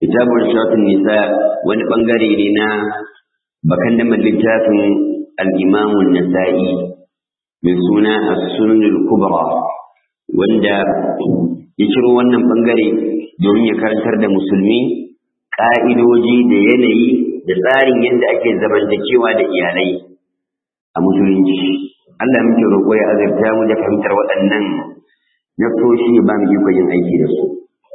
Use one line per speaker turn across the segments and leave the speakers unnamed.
kitabun shafin nisa wani bangare ne na bakan da littafin al-imamun nasa'i mai suna as-sunanul kubra wanda ya ciro wannan bangare domin ya karantar da musulmi ka'idoji da yanayi da tsarin yadda ake zamantakewa da iyalai a musulunci Allah muke roƙo ya azurta mu da fahimtar waɗannan nasoshi ba mu iko yin aiki da su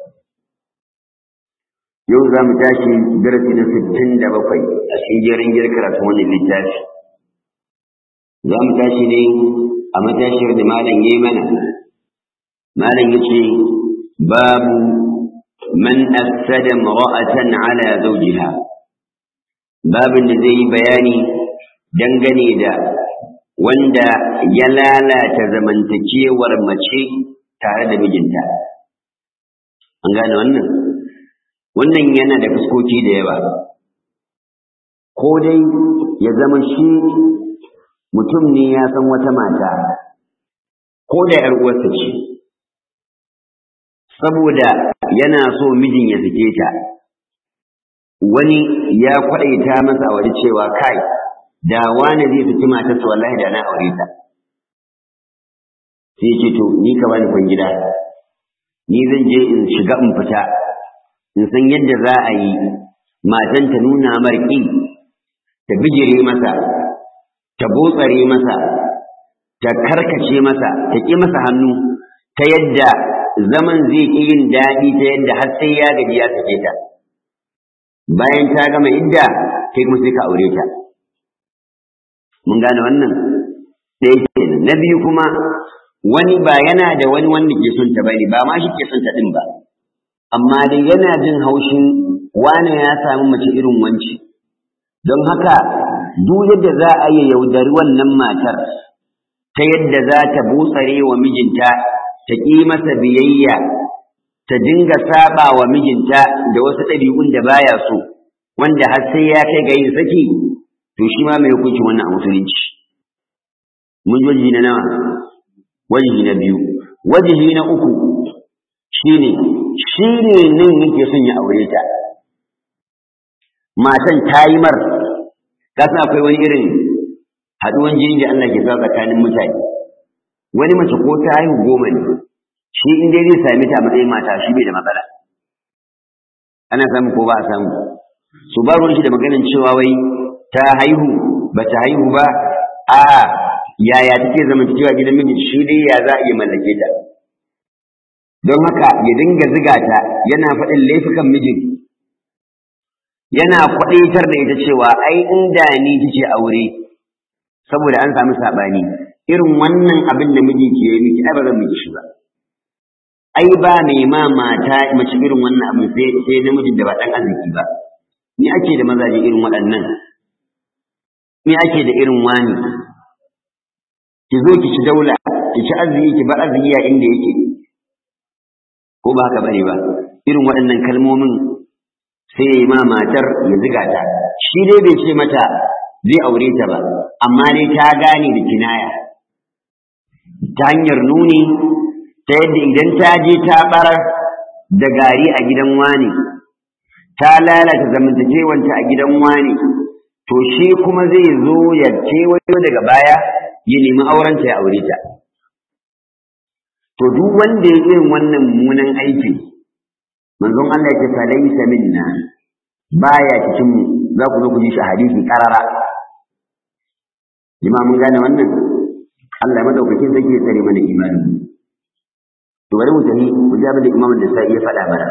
yau za mu tashi darasi na sittin da bakwai a cikin jerin gir karatu wannan littafi za mu tashi ne a matashiyar da malam ya yi mana malam ya ce babu man afsada mara'atan ala zawjiha babin da zai yi bayani dangane da wanda ya lalata zamantakewar mace tare da mijinta an gane wannan wannan yana da fuskoki da yawa ko dai ya zama shi mutum ne ya san wata mata ko da ‘yar uwarsa ce saboda yana so mijin ya sake ta wani ya kwaɗaita masa a waje cewa kai da wani zai saki matarsa wallahi da na aure ta sai ce to ni ka bani kwan gida ni zan je in shiga in fita in san yadda za a yi matan ta nuna marƙi ta bijire masa ta botsare masa ta karkace masa ta ƙi masa hannu ta yadda zaman zai ƙi yin daɗi ta yadda har sai ya gaji ya sake ta bayan ta gama idda kai kuma sai ka aure ta mun gane wannan ɗaya kenan na biyu kuma wani ba yana da wani wanda ke son ta bane ba ma shi ke son ta ɗin ba amma dai yana jin haushin wane ya samu mace irin wanci don haka duk yadda za a yi yaudari wannan matar ta yadda za ta butsare wa mijinta ta ƙi masa biyayya ta dinga saba wa mijinta da wasu ɗabi'un da baya so wanda har sai ya kai ga yin saki to shi ma mai hukuncin wannan a musulunci mun wajihi na nawa wajihi na biyu wajihi na uku shine shi ne nan yake son ya aure ta matan ta yi mar kasa akwai wani irin haɗuwan jini da Allah ke sa tsakanin mutane wani mace ko ta haihu goma ne shi in dai zai sami ta matsayin mata shi bai da matsala ana samu ko ba a samu su ba ruwan shi da maganin cewa wai ta haihu ba ta haihu ba a yaya take zamantakewa gidan miji shi dai ya za a iya mallake ta don haka ya dinga ziga ta yana faɗin laifukan mijin yana kwaɗaitar da ita cewa ai inda ni kike aure saboda an samu saɓani irin wannan abin da miji ke yi miki ai ba zan miki shi ba ai ba mai ma mata mace irin wannan abin sai sai namijin da ba ɗan arziki ba ni ake da mazaje irin waɗannan ni ake da irin wani ki zo ki ci daula ki ci arziki ki bar arziki a inda yake ko ba haka bane ba irin waɗannan kalmomin sai ya yi ma matar ya ziga ta shi dai bai ce mata zai aure ta ba amma dai ta gane da kinaya ta hanyar nuni ta yadda idan ta je ta barar da gari a gidan wani ta lalata zamantakewanta a gidan wani to shi kuma zai zo ya kewayo daga baya ya nemi aurenta ya aure ta to duk wanda ya irin wannan mummunan aiki manzon Allah ya ce fa laysa minna baya cikin mu za ku zo ku ji shi hadisi karara jama'a mun gane wannan Allah madaukakin zai ya tsare mana imani to bari mu tafi ku ji abin da Imam da sai ya faɗa mana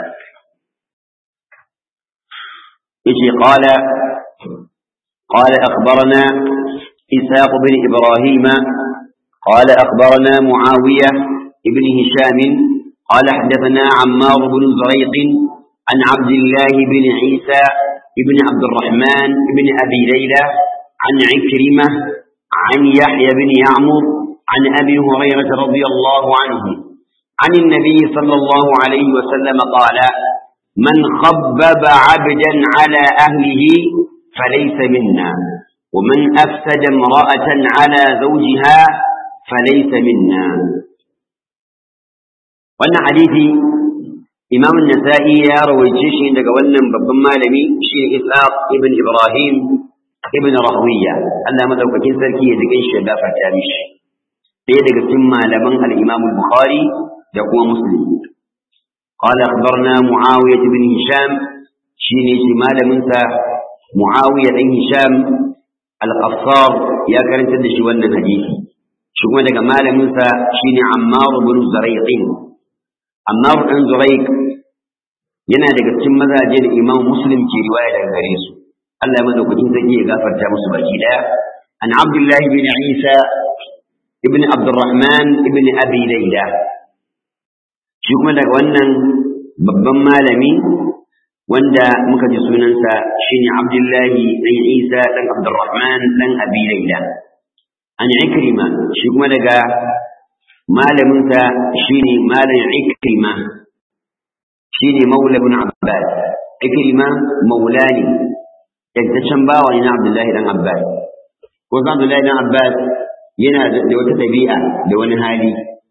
yace qala qala akhbarana إساق بن إبراهيم قال أخبرنا معاوية ابن هشام قال حدثنا عمار بن زريق عن عبد الله بن عيسى بن عبد الرحمن بن أبي ليلى عن عكرمة عن يحيى بن يعمر عن أبي هريرة رضي الله عنه عن النبي صلى الله عليه وسلم قال من خبب عبدا على أهله فليس منا ومن أفسد امرأة على زوجها فليس منا wannan hadisi imam nasa'i ya rawaice shi daga wannan babban malami shi ishaq ibn ibrahim ibn rahwiya Allah madaukakin sarki ya jikin shi ya gafarta mishi ɗaya daga cikin malaman al-imam al-bukhari da kuma muslim قال أخبرنا معاوية بن هشام شيني شمال منسى معاوية بن هشام القصار يا كرنت دشي wannan hadisi shi kuma daga malamin sa shine Ammar ibn Zurayq Ammar ibn Zurayq yana daga cikin mazaje da Imam Muslim ke riwaya daga gare su Allah ya madaukakin sarki ya gafarta musu baki daya an Abdullah ibn Isa ibn Abdurrahman ibn Abi Layla shi kuma daga wannan babban malami wanda muka ji sunansa shine Abdullahi dan Isa dan Abdurrahman dan Abi Layla an Ikrima shi kuma daga malaminsa shine malam Ikrima shine Maula ibn Abbas Ikrima maulani yantaccen bawa ne na Abdullahi dan Abbas ko Abdullahi dan Abbas yana da wata dabi'a da wani hali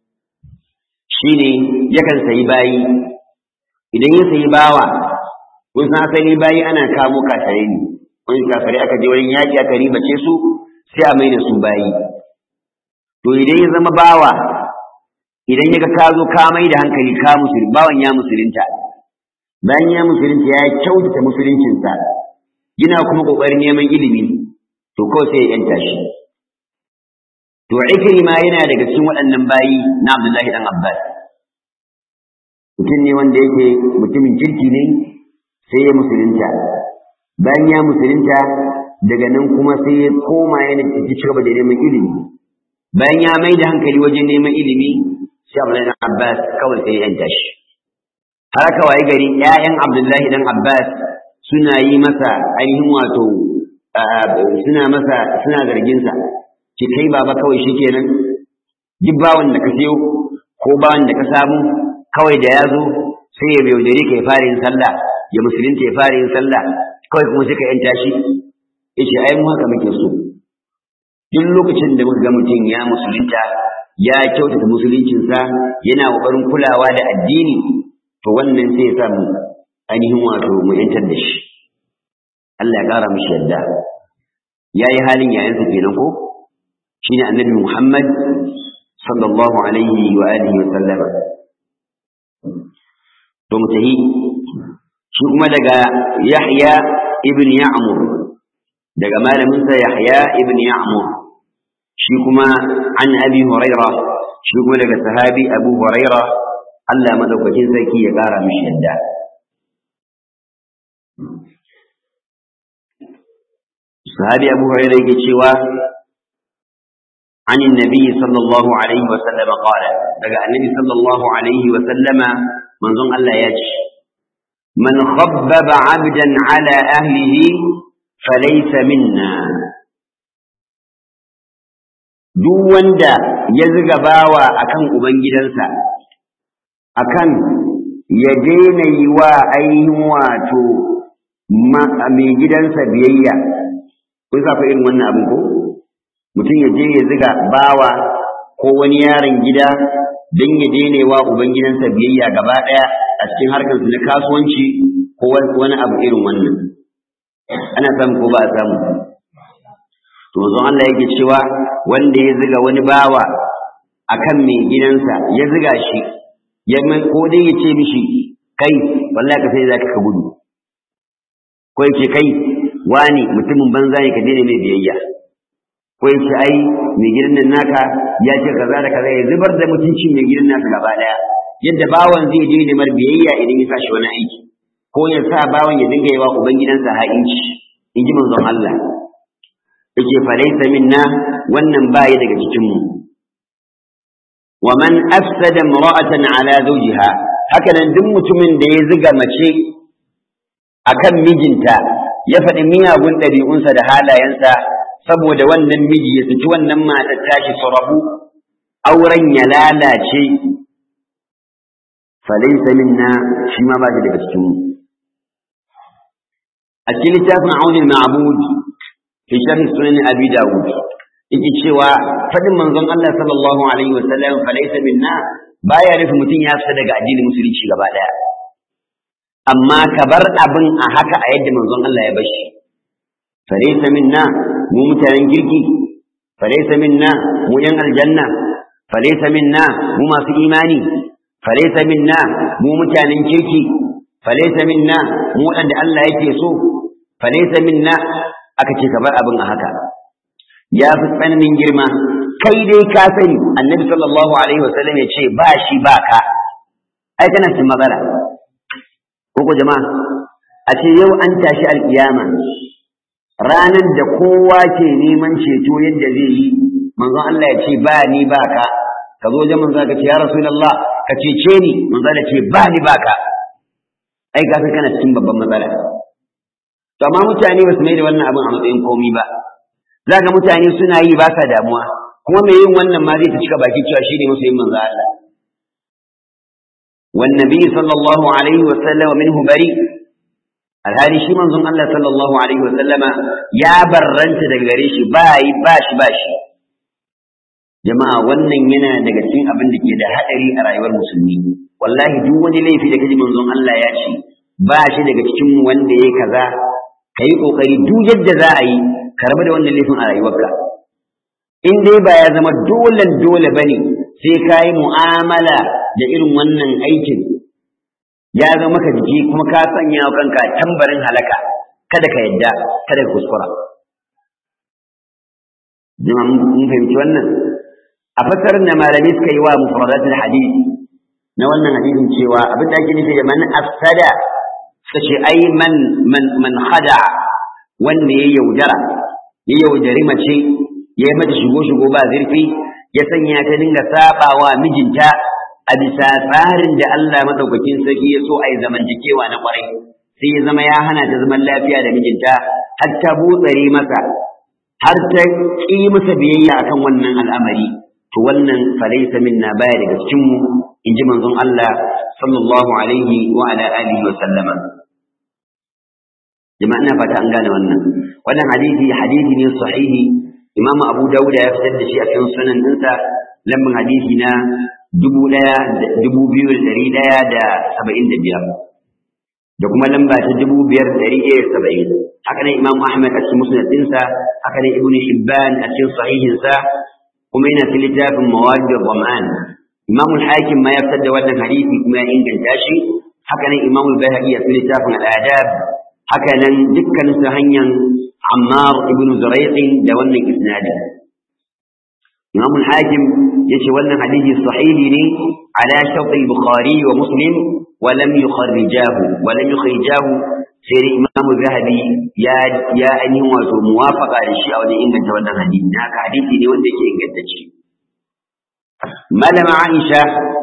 shine yakan sayi bayi idan ya sayi bawa kun san asali bayi ana kamo kafare ne wani kafare aka je wurin yaƙi aka ribace su sai a mai da su bayi to idan ya zama bawa idan ya ga ka zo ka mai da hankali ka musulun bawan ya musulunta bayan ya musulunta ya kyautata musuluncinsa yana kuma ƙoƙarin neman ilimi to kawai sai ya yanta shi to ikrima yana daga cikin waɗannan bayi na Abdullahi dan Abbas mutum ne wanda yake mutumin kirki ne sai ya musulunta bayan ya musulunta daga nan kuma sai ya koma yana ci gaba da neman ilimi bayan ya mai da hankali wajen neman ilimi sai Abdullahi dan Abbas kawai sai ya yanta shi har aka waye gari ƴaƴan Abdullahi dan Abbas suna yi masa ainihin wato suna masa suna zargin sa ki kai baba kawai shikenan duk bawan da ka sayo ko bawan da ka samu kawai da ya zo sai ya yaudare ka ya fara yin sallah ya musulunta ya fara yin sallah kawai kuma sai ka yanta shi yace ai mu haka muke so duk lokacin da muka ga mutum ya musulunta ya kyautata musuluncinsa yana ƙoƙarin kulawa da addini to wannan sai ya sa mu ainihin wato mu yantar da shi Allah ya ƙara mishi yadda ya yi halin yayansa kenan ko shine annabi Muhammad sallallahu alaihi wa alihi wa sallama to mu tahi shi kuma daga Yahya ibn Ya'mur daga malaminsa Yahya ibn Ya'mur shi kuma an Abi Huraira shi kuma daga sahabi Abu Huraira Allah madaukakin sarki ya kara mishi yadda sahabi Abu Huraira yake cewa عن النبي صلى الله عليه وسلم قال daga annabi sallallahu alaihi wa sallama manzon Allah ya ce man khabbaba 'abdan 'ala ahlihi falaysa minna duk wanda ya ziga bawa akan ubangidansa akan ya daina yi wa ainihin wato mai gidansa biyayya kun sa irin wannan abin ko mutum ya je ya ziga bawa ko wani yaron gida don ya daina wa ubangidansa biyayya gaba ɗaya a cikin harkar na kasuwanci ko wani abu irin wannan ana samu ko ba a samu to zon Allah yake cewa wanda ya ziga wani bawa akan mai gidansa ya ziga shi ya ko dai ya ce mishi kai wallahi ka sai zaka ka gudu ko ya ce kai wani mutumin banza ne ka daina mai biyayya ko ya ce ai mai gidan nan naka ya ce kaza da kaza ya zubar da mutuncin mai gidan naka gaba daya yadda bawan zai daina mar biyayya idan ya sashi wani aiki ko ya sa bawan ya dinga yawa uban gidansa ha'inci in ji manzon Allah yake falaisa minna wannan baya daga cikin mu wa man afsada imra'atan ala zawjiha haka nan duk mutumin da ya ziga mace akan mijinta ya faɗi miyagun ɗabi'unsa da halayensa saboda wannan miji ya saki wannan matar tashi su rabu auren ya lalace falaisa minna shi ma ba shi daga cikin mu a cikin littafin aunin ma'bud fi sharh sunan abi dawud yake cewa fadin manzon Allah sallallahu alaihi wasallam falaisa minna baya nufin mutum ya fita daga addinin musulunci gaba daya amma ka bar abin a haka a yadda manzon Allah ya bar shi falaysa minna mu mutanen kirki falaysa minna mu yan aljanna falaysa minna mu masu imani falaysa minna mu mutanen kirki falaysa minna mu wanda Allah yake so falaysa minna aka ce ka bar abin a haka ya fi tsananin girma kai dai ka sani annabi sallallahu alaihi wasallam ya ce ba shi ba ka ai kana cikin matsala ko jama'a a ce yau an tashi alkiyama ranar da kowa ke neman ceto yadda zai yi manzon Allah ya ce ba ni ba ka ka zo wajen manzon ka ce ya rasulullah ka cece ni manzon Allah ce ba ni ba ka ai ka kana cikin babban matsala to amma mutane ba su mai da wannan abin a matsayin komi ba za ga mutane suna yi ba sa damuwa kuma mai yin wannan ma zai ta cika baki cewa shi ne musu yin manzo Allah والنبي صلى الله عليه وسلم منه بريء alhali shi manzon Allah sallallahu alaihi wa sallama ya barranta daga gare shi ba yi ba shi ba shi jama'a wannan yana daga cikin abin da ke da hadari a rayuwar musulmi wallahi duk wani laifi da kaji manzon Allah ya ce ba shi daga cikin wanda yayi kaza kai kokari duk yadda za a yi ka rabu da wannan laifin a rayuwarka in dai ba ya zama dole dole bane sai ka yi mu'amala da irin wannan aikin ya zama maka jiki kuma ka sanya wa kanka tambarin halaka kada ka yadda kada ka kuskura jama'a mun fahimci wannan a fasarar da malami suka yi wa mufradatul hadith na wannan hadisin cewa abin da ake nufi da man afsada suka ce ai man man man khada wanda ya yaudara ya yaudari mace ya yi mata shigo shigo ba zurfi ya sanya ta dinga sabawa mijinta a bisa tsarin da Allah madaukakin sarki ya so a yi zamantakewa na kwarai sai ya zama ya hana ta zaman lafiya da mijinta har ta butsare masa har ta ƙi masa biyayya akan wannan al'amari to wannan falaisa minna baya daga cikin mu inji manzon Allah sallallahu alaihi wa ala alihi wa sallama jama'a ina fata an gane wannan wannan hadisi hadisi ne sahihi Imam Abu Dawud ya fitar da shi a cikin sunan ɗinsa lambin hadisi na dubu ɗaya dubu biyu da ɗari ɗaya da saba'in da biyar da kuma lamba ta dubu biyar da ɗari ɗaya da saba'in haka ne Imam Ahmad a cikin musnad ɗinsa haka ne Ibn Hibban a cikin sahihinsa kuma yana cikin littafin Mawalid Zaman Imam Hakim ma ya fitar da wannan hadisi kuma ya inganta shi haka ne Imam Al-Baihaqi a cikin littafin Al-Adab haka nan dukkan su hanyar Ammar ibn Zuraiq da wannan isnadi Imam al-Hakim yace wannan hadisi sahihi ne ala shart al-Bukhari wa Muslim wa lam yukharrijahu wa lam yukhrijahu sai Imam Zahabi ya ya ainihin wato muwafaqa da shi a wajen inganta wannan hadisi haka hadisi ne wanda yake ingantacce Malama Aisha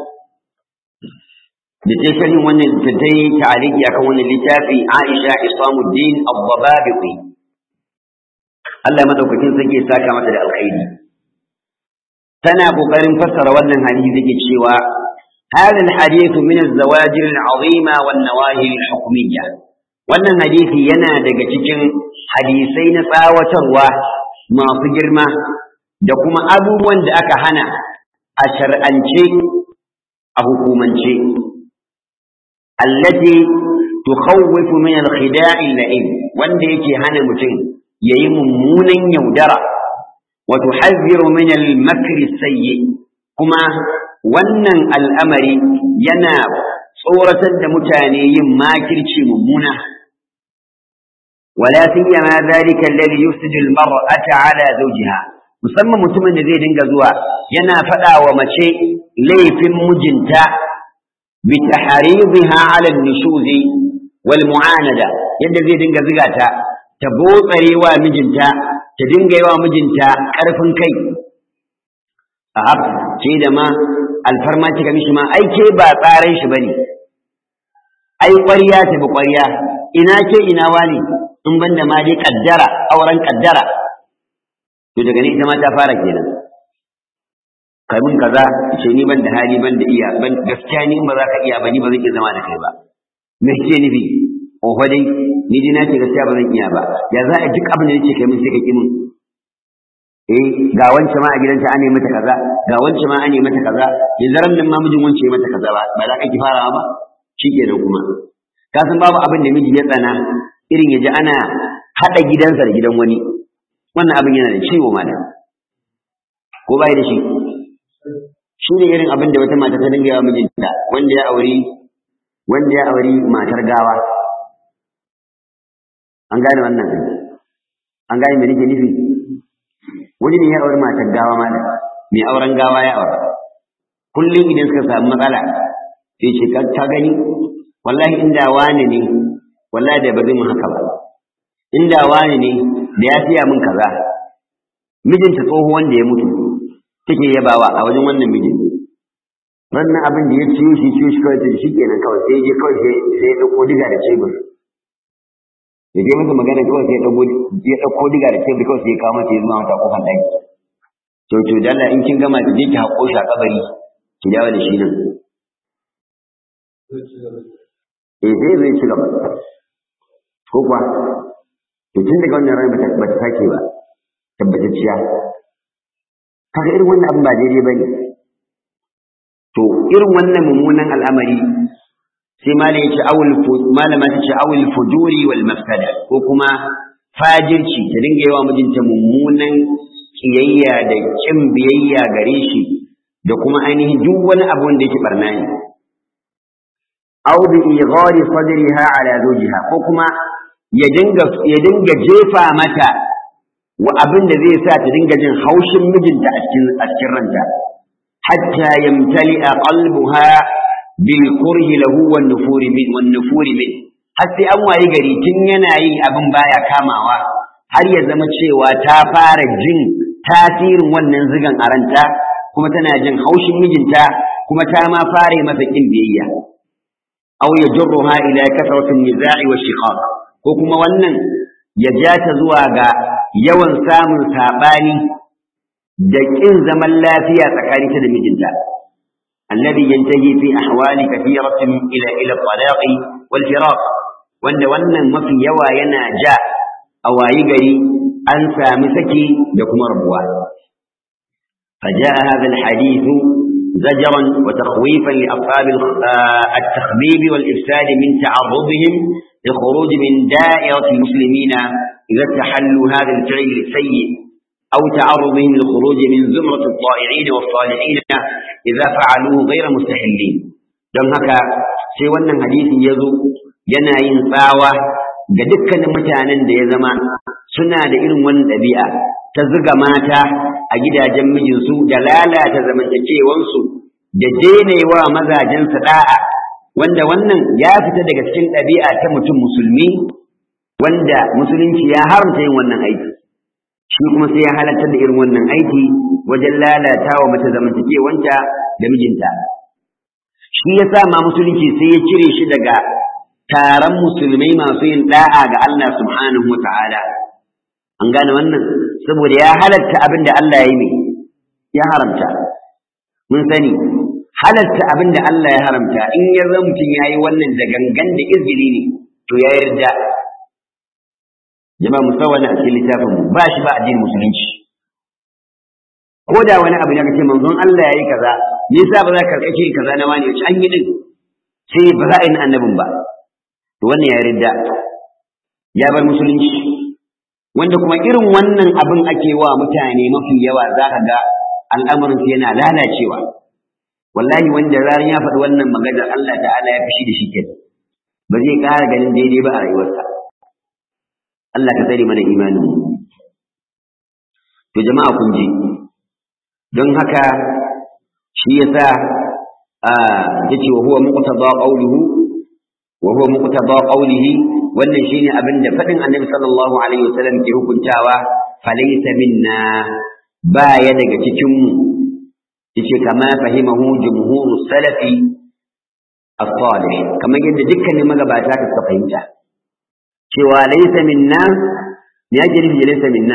da ta sharhin wannan ta ta yi ta'aliki akan wannan littafi Aisha Isamuddin Abbababiqi Allah madaukakin sarki ya saka mata da alkhairi tana kokarin fassara wannan hadisi take cewa هذا الحديث من الزواجر العظيمة والنواهي الحكمية wannan hadisi yana daga cikin hadisai na tsawatarwa masu girma da kuma abubuwan da aka hana a shar'ance a hukumance allati tukhawwifu min al-khida'i al-la'im wanda yake hana mutum yayi mummunan yaudara wa tuhazziru min al-makri sayyi kuma wannan al'amari yana tsoratar da mutane yin makirci mummuna ولا سيما ذلك الذي يفسد المرأة على زوجها musamman mutumin da zai dinga zuwa yana faɗa wa mace laifin mijinta bi tahribiha ala nushuzi wal mu'anada yadda zai dinga ziga ta ta botsare wa mijinta ta dinga yi wa mijinta ƙarfin kai a ce da ma alfarma kika mishi ma ai ke ba tsaran shi bane ai ƙwarya ta bi ƙwarya ina ke ina wani in banda ma dai kaddara auren kaddara to daga ni ita ma ta fara kenan kai mun kaza ce ni ban da hali ban da iya ban gaskiya ni in ba za ka iya ba ni ba zan iya zama da kai ba me ke nufi oho dai ni dai na ce gaskiya ba zan iya ba ya za a duk abin da nake kai mun sai ka ki mun eh ga wance ma a gidanta an mata kaza ga wance ma an mata kaza yanzu ran nan ma mijin wance mata kaza ba ba za ka ki farawa ba shikenan kuma ka san babu abin da miji ya tsana irin ya ji ana haɗa gidansa da gidan wani wannan abin yana da ciwo malam ko bai da shi shi ne irin abin da wata mata ta dinga yawa mijinta wanda ya auri wanda ya auri matar gawa an gane wannan an gane me nake nufi wani ne ya auri matar gawa malam mai auren gawa ya aura kullum idan suka samu matsala sai ce ka gani wallahi inda wani ne wallahi da ba zai mun haka ba inda wani ne da ya siya min kaza mijinta tsoho wanda ya mutu take yabawa a wajen wannan mijin wannan abin da ya ciyo shi ciyo shi kawai shi kenan kawai sai je kawai sai sai ya dauko diga da cebur ya je masa magana kawai sai ya dauko ya dauko diga da cebur kawai sai ya kawo mata ya zuwa mata kofar daki to to dalla in kin gama ki je ki haƙo shi a kabari ki dawo da shi nan eh sai zai ci gaba ko kuwa to tun daga wannan ran ba ta sake ba tabbatacciya kaga irin wannan abin ba daidai bane to irin wannan mummunan al'amari sai mala ya ce awul malama ta ce awul fujuri wal mafsada ko kuma fajirci ta dinga yawa mijinta mummunan kiyayya da kin biyayya gare shi da kuma ainihin duk wani abu wanda yake barna ne aw bi ighari sadriha ala zawjiha ko kuma ya dinga ya dinga jefa mata wa abin da zai sa ta dinga jin haushin mijinta a cikin a cikin ranta hatta yamtali'a qalbuha bil kurhi lahu wan nufuri min wan nufuri min har sai an wayi gari tun yana yi abin baya kamawa har ya zama cewa ta fara jin tasirin wannan zigan a ranta kuma tana jin haushin mijinta kuma ta ma fara masa kin biyayya aw yajruha ila kasratin niza'i wa shiqaq ko kuma wannan ya ja ta zuwa ga yawan samun saɓani da ƙin zaman lafiya tsakaninta da mijinta alladhi yantahi fi ahwali kathiratin ila ila talaqi wal firaq wanda wannan mafi yawa yana ja a wayi gari an sami saki da kuma rabuwa فجاء هذا الحديث زجرا وتخويفا لأصحاب التخبيب والإفساد من تعرضهم للخروج من دائرة المسلمين إذا استحلوا هذا الفعل السيء أو تعرضهم للخروج من زمرة الطائعين والصالحين إذا فعلوه غير مستحلين don haka sai wannan hadisi ya zo yana yin tsawa ga dukkanin mutanen da ya zama suna da irin wannan ɗabi'a ta zuga mata a gidajen mijinsu da lalata zamantakewansu da denewa mazajensu da'a wanda wannan ya fita daga cikin ɗabi'a ta mutum musulmi wanda musulunci ya haramta yin wannan aiki shi kuma sai ya halartar da irin wannan aiki wajen lalata wa mace zamantakewanta da mijinta shi ya sa ma musulunci sai ya cire shi daga taron musulmai masu yin da'a ga Allah subhanahu wa ta'ala an gane wannan saboda ya halatta abin da Allah ya yi mai ya haramta mun sani halatta abin da Allah ya haramta in ya zama mutum ya yi wannan da gangan da izini ne to ya yarda jama'a musawwana a cikin littafin mu ba shi ba addinin musulunci ko da wani abu ne kace manzon Allah yayi kaza me yasa ba za ka karkace kaza na wani wace an yi din sai ba za a yi na annabin ba to wannan ya yarda ya bar musulunci wanda kuma irin wannan abin ake wa mutane mafi yawa za ka ga al'amarin yana lalacewa wallahi wanda zaran ya faɗi wannan maganar Allah ta'ala ya fishi da shi ke ba zai ƙara ganin daidai ba a rayuwarsa Allah ka tsare mana imanin to jama'a kun ji don haka shi yasa a yace wa huwa muqtada qawluhu wa huwa muqtada qawlihi wannan shine abin da faɗin Annabi sallallahu alaihi wasallam ke hukuntawa falaysa minna baya daga cikin mu yace kama fahimahu jumhuru salafi as-salih kamar yadda dukkanin magabata ka fahimta cewa laysa minna me yake nufi da laysa minna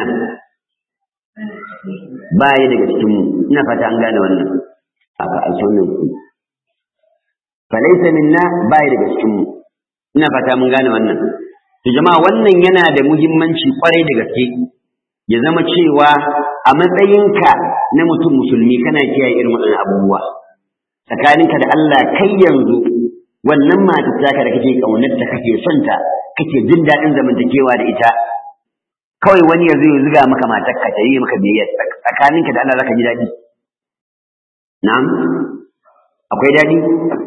ba ya daga cikin mu ina fata an gane wannan aka alsonin ku fa laysa minna ba ya daga cikin mu ina fata mun gane wannan to jama'a wannan yana da muhimmanci kwarai da gaske ya zama cewa a matsayinka na mutum musulmi kana kiyaye irin waɗannan abubuwa tsakaninka da Allah kai yanzu wannan matar taka da kake kaunarta kake son ta kake jin daɗin zamantakewa da ita kawai wani ya zo ya zuga maka matar ka ta yi maka biyayya tsakaninka da Allah zaka ji daɗi na'am akwai daɗi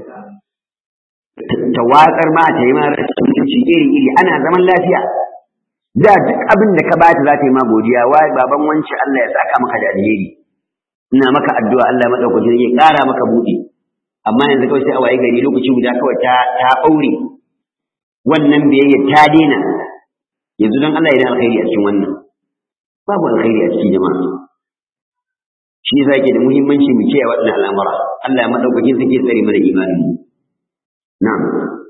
ta watsar ma ta yi ma rashin iri iri ana zaman lafiya da duk abin da ka bata za ta yi ma godiya wa baban wancan Allah ya saka maka da alheri ina maka addu'a Allah madaukakin ya ƙara maka buɗe amma yanzu kawai sai a waye gari lokaci guda kawai ta ta ɓaure wannan biyayya ta daina yanzu don Allah yana alkhairi a cikin wannan babu alkhairi a cikin jama'a shi yasa yake da muhimmanci mu kiyaye waɗannan al'amura Allah ya madaukakin sarki ya tsare mana imanin mu na'am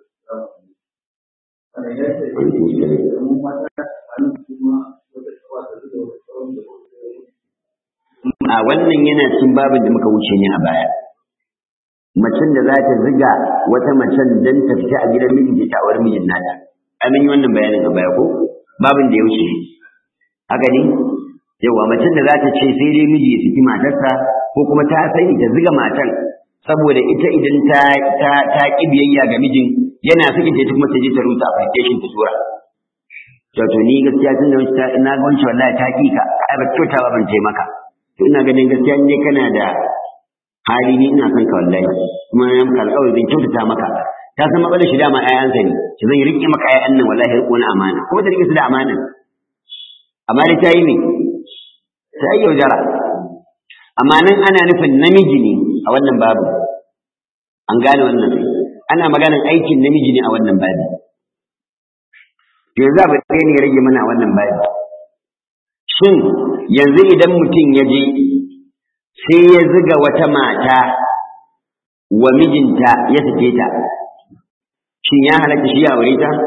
a wannan yana cikin babin da muka wuce ne a baya macen da za ta ziga wata macen don ta fita a gidan mijinta ta aure mijin nata amin yi wannan bayanin a baya ko babin da ya wuce haka ne yawa macen da za ta ce sai dai miji ya saki matarsa ko kuma ta sani ta ziga matan saboda ita idan ta ta ta ki biyayya ga mijin yana sakin ta kuma ta je ta rusa application ta tura to to ni gaskiya tun da ta ina ga wancan wallahi ta ki ka ai ba kyauta ba ban taimaka to ina ganin gaskiya ne kana da hali ni ina son ka wallahi kuma na maka alƙawari zan kyautata maka ta san matsalar shi dama ƴaƴansa ne shi zan riƙe maka ƴaƴan nan wallahi riƙo na amana kuma ta riƙe su da amana amma dai ta yi me ta yi yaudara amma nan ana nufin namiji ne a wannan babu an gane wannan ana maganar aikin namiji ne a wannan babu to yanzu abu ɗaya ne ya rage mana a wannan babu shin yanzu idan mutum ya je sai ya ziga wata mata wa mijinta ya sake ta shin ya halatta shi ya aure ta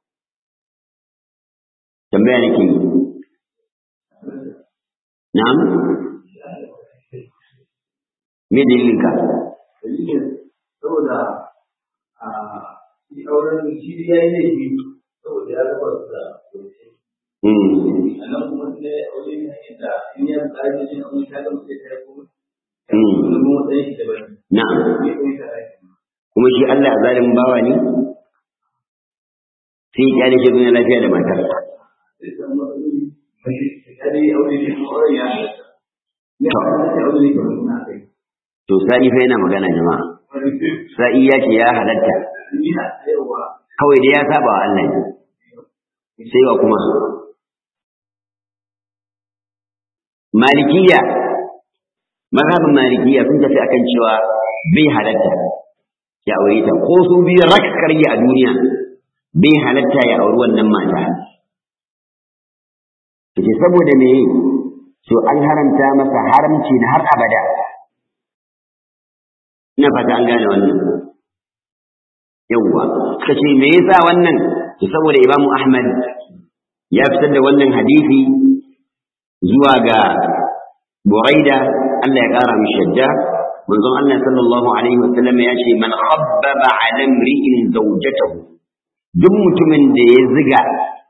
tambaya nake yi na'am me dalilin ka
saboda a shi auren shi ya yi laifi saboda ya raba su da a nan kuma ne aure ne da in ya tsari ne aure ta ga mutum ta kuma kuma matsayin shi daban
na'am
ne kuma ta rai
kuma shi Allah zalimin bawa ne sai ya kyale shi zuwa lafiya da matar
sai ta matsaloli ta dai aure ne kuma auren ya halatta ya halatta aure ne kuma na kai
to sa'i fa yana magana jama'a sa'i ya ce ya halatta
ina tsayawa
kawai dai ya saba wa Allah ne sai wa kuma malikiya mazhabin malikiya sun tafi akan cewa bai halatta ya aure ta ko su biyu rak karye a duniya bai halatta ya auri wannan mata kace saboda me to an haramta masa haramci na har abada ina fata an gane wannan yawwa suka ce me yasa wannan to saboda imamu ahmad ya fitar da wannan hadisi zuwa ga buraida Allah ya kara mishi shadda manzon Allah sallallahu alaihi wasallam ya ce man khabbaba ala imri'in zawjatahu duk mutumin da ya ziga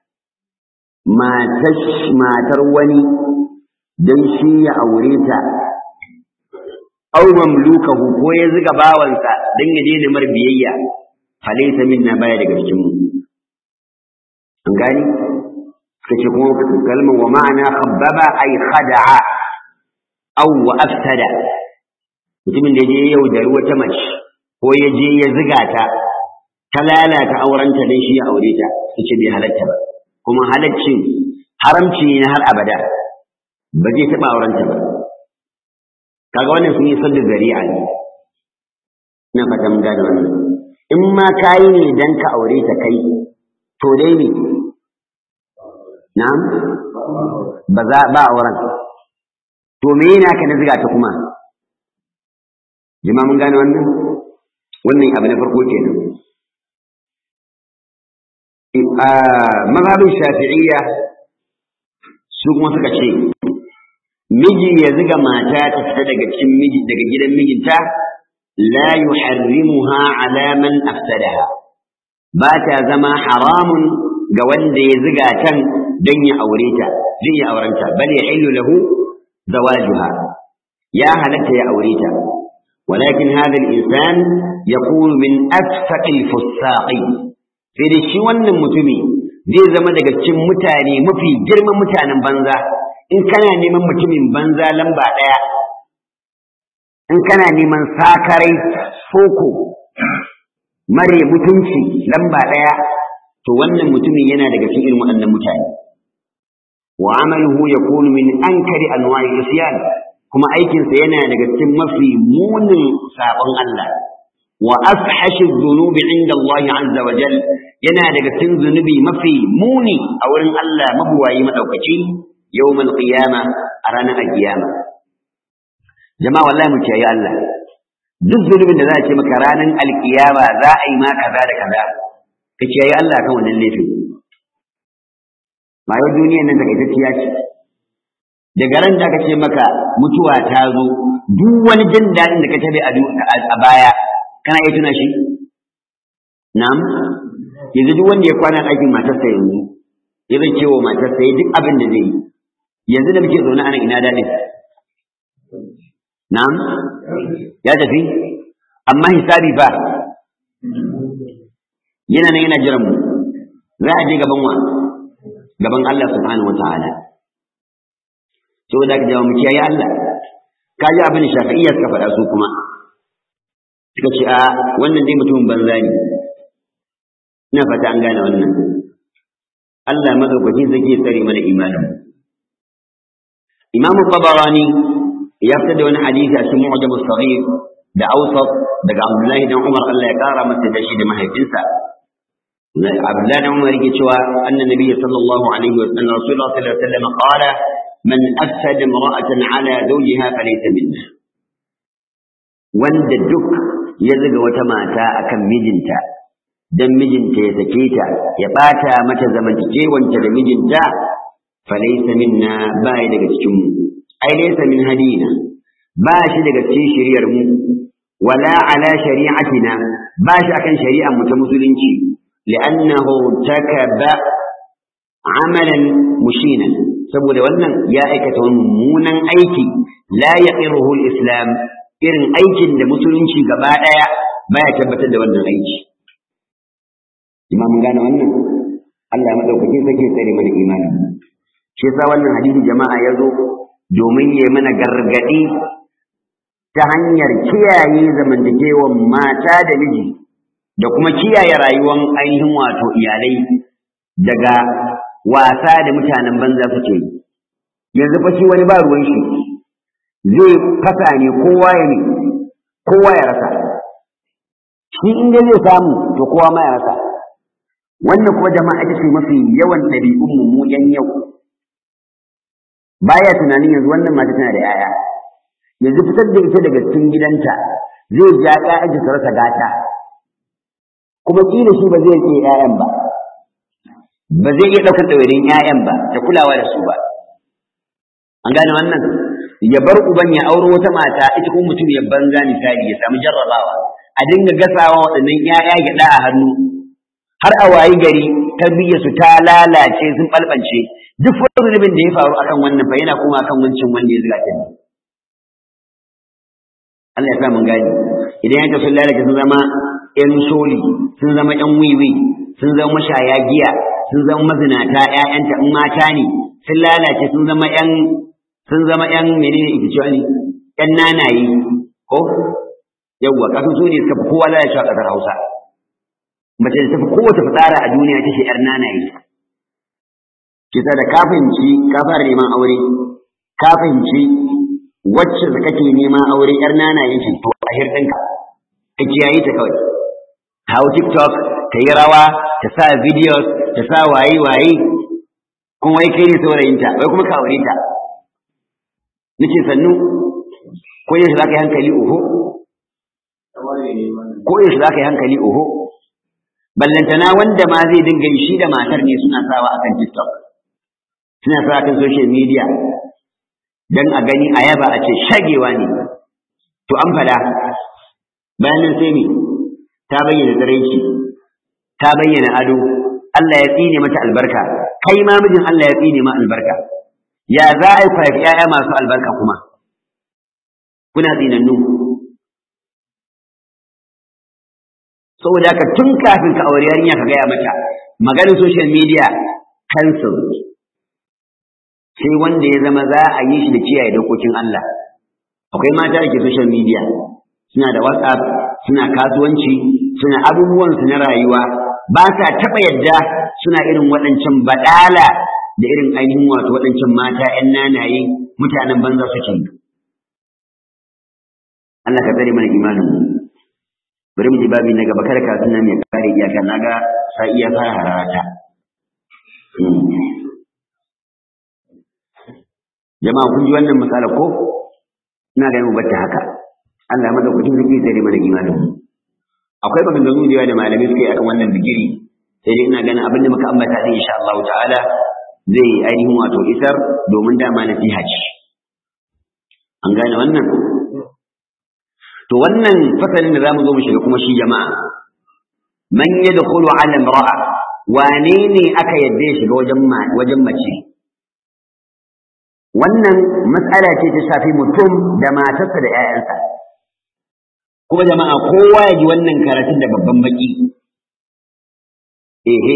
matar matar wani dan shi ya aure ta aw mamlukahu ko ya ziga bawansa dan ya daina mar biyayya falaysa minna baya daga cikin mu an gani kace kuma kalmar wa ma'ana khabbaba ay khada'a aw wa afsada mutumin da ya yaudari wata mace ko ya je ya ziga ta ta lalata aurenta dan shi ya aure ta kace bai halatta ba kuma halaccin haramci ne har abada ba zai taɓa aurenta ba kaga wannan sun yi sadda zari'a ne ina fata mun gane wannan in ma kayi ne dan ka aure ta kai to dai ne na'am ba za ba auren to me yana ka na ziga ta kuma jama'a mun gane wannan wannan abu na farko kenan mazhabin shafi'iyya su kuma suka ce miji ya ziga mata ta fita daga cikin miji daga gidan mijinta la yuharrimuha ala man afsadaha ba ta zama haramun ga wanda ya ziga tan don ya aure ta zai ya aurenta bal ya illu lahu zawajuha ya halatta ya aure ta ولكن هذا الإنسان يكون من أفسق الفساق sai da shi wannan mutumi zai zama daga cikin mutane mafi girman mutanen banza in kana neman mutumin banza lamba ɗaya in kana neman sakarai soko mare mutunci lamba ɗaya to wannan mutumin yana daga cikin irin waɗannan mutane wa amaluhu yakunu min ankari anwa'i isyan kuma aikinsa yana daga cikin mafi munin sabon Allah wa afhashi dhunubi inda Allah azza wa jal yana daga cikin zunubi mafi muni a wurin Allah mabuwayi madaukaki yawmal qiyama a ranar alkiyama jama'a wallahi mu kiyaye Allah duk zunubin da za a ce maka ranar alkiyama za a yi ma kaza da kaza ka kiyaye Allah kan wannan laifin ma yau duniyar nan takaitacciya ce daga ran da aka ce maka mutuwa ta zo duk wani jin daɗin da ka tabe a baya kana iya tuna shi na'am yanzu duk wanda ya kwana ɗakin matarsa yanzu ya zai ce wa matarsa ya duk abin da zai yi yanzu da muke zaune ana ina daɗin na'am ya tafi amma hisabi fa yana nan yana jiran mu za a je gaban wa gaban Allah subhanahu wa ta'ala saboda ka jawo mu kiyaye Allah ka ji abin shafi'iyya suka faɗa su kuma suka ce a wannan dai mutumin banza ne ina fata an gane wannan Allah madaukakin zai tsare mana imanin Imam Tabarani ya fitar da wani hadisi a cikin Mu'jam as-Saghir da Awsat daga Abdullahi dan Umar Allah ya kara masa da shi da mahaifinsa Abdullahi dan Umar yake cewa annan nabiyyi sallallahu alaihi wa sallam Rasulullah sallallahu alaihi wa sallam qala man afsada imra'atan ala zawjiha falaysa minna wanda duk ya zuga wata mata akan mijinta dan mijinta ya sake ta ya bata mata zamantakewanta da mijinta falaysa minna bai daga cikin mu ai laysa min hadina ba shi daga cikin shari'ar mu wala ala shari'atina ba shi akan shari'ar mu ta musulunci li'annahu takaba amalan mushinan saboda wannan ya aikata wani mummunan aiki la yaqiruhu al-islam irin aikin da musulunci gaba daya baya tabbatar da wannan aiki imamu gane wannan Allah madaukake sake tsare mana imani shi yasa wannan hadisi jama'a ya zo domin ya mana gargadi ta hanyar kiyaye zamantakewan mata da miji da kuma kiyaye rayuwar ainihin wato iyalai daga wasa da mutanen banza suke yi yanzu fa shi wani ba ruwan shi zai fasa ne kowa ya ne kowa ya rasa shi inda zai samu to kowa ma ya rasa wannan kuma jama'a ita ce mafi yawan ɗabi'un mu yan yau baya tunanin yanzu wannan mata tana da yaya yanzu fitar da ita daga cikin gidanta zai ja ƴaƴanta su rasa gata kuma kila shi ba zai rike ƴaƴan ba ba zai iya ɗaukar ɗawainin ƴaƴan ba da kulawa da su ba an gane wannan ya bar uban ya auro wata mata ita kuma mutum ya banza misali ya samu jarrabawa a dinga gasawa waɗannan ƴaƴa gyaɗa a hannu har a wayi gari tarbiyyar su ta lalace sun ɓalɓance duk wani zunubin da ya faru akan wannan fa yana kuma akan wancan wanda ya zuga ta ne Allah ya sa mun gani idan yanka sun lalace sun zama ƴan soli sun zama ƴan wiwi sun zama mashaya giya sun zama mazinata ƴaƴanta in mata ne sun lalace sun zama ƴan sun zama ƴan menene ita cewa ne ƴan nanaye ko yawwa kasan su ne suka fi kowa lalace a ƙasar Hausa mace da tafi kowace fitsara a duniya ita ce ƴar nanaye kisa da kafinci ka fara neman aure kafinci wacce da kake neman aure ƴar nanaye ce to a hirɗinka ka kiyaye ta kawai hau tiktok ta yi rawa ta sa videos ta sa waye waye kuma wai kai ne saurayinta wai kuma ka aure ta nace sannu ko yaushe za ka yi hankali oho ko yaushe za ka yi hankali oho ballantana wanda ma zai dinga yi shi da matar ne suna sawa akan tiktok suna sawa akan social media dan a gani a yaba a ce shagewa ne to an fada bayan nan sai me ta bayyana tsiraici ta bayyana ado Allah ya tsine mata albarka kai ma mijin Allah ya tsine ma albarka ya za a yi kwafi ‘ya'ya masu albarka kuma kuna tsinannu saboda haka tun kafin ka aure yarinya ka gaya mata maganin social media cancel sai wanda ya zama za a yi shi da kiyaye dokokin Allah akwai mata da ke social media suna da whatsapp suna kasuwanci suna abubuwan su na rayuwa ba sa taɓa yadda suna irin waɗancan baɗala da irin ainihin wato waɗancan mata ‘yan nanaye mutanen banza suke yi Allah ka tsare mana imanin mu bari mu ji babi na gaba kada ka suna mai kare iyaka naga sa iya fara harata jama'a kun ji wannan misala ko ina ga mu bata haka Allah ya madaukakin sarki tsare mana imanin mu akwai maganganu da yawa da malamai suke akan wannan digiri sai dai ina ganin abin da muka ambata din insha Allah ta'ala zai ainihin wato isar domin dama nasiha ce an gane wannan to wannan fasalin da zamu zo mu shiga kuma shi jama'a man yadkhulu ala imra'a wane ne aka yadda ya shiga wajen wajen mace wannan mas'ala ce ta shafi mutum da matarsa da 'ya'yansa kuma jama'a kowa ya ji wannan karatun da babban baki ehe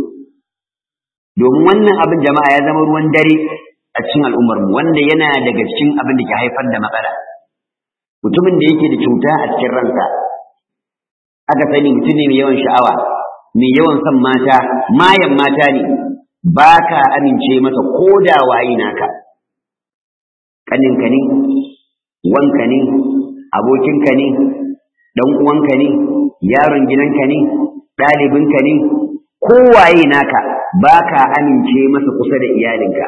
domin wannan abin jama'a ya zama ruwan dare a cikin al'ummarmu wanda yana daga cikin abin da ke haifar da matsala mutumin da yake da cuta a cikin ransa aka sani mutum ne mai yawan sha'awa mai yawan son mata mayan mata ne ba ka amince masa ko da waye naka ƙaninka ne wanka ne abokinka ne ɗan uwanka ne yaron gidanka ne ɗalibinka ne kowaye naka ba ka amince masa kusa da iyalinka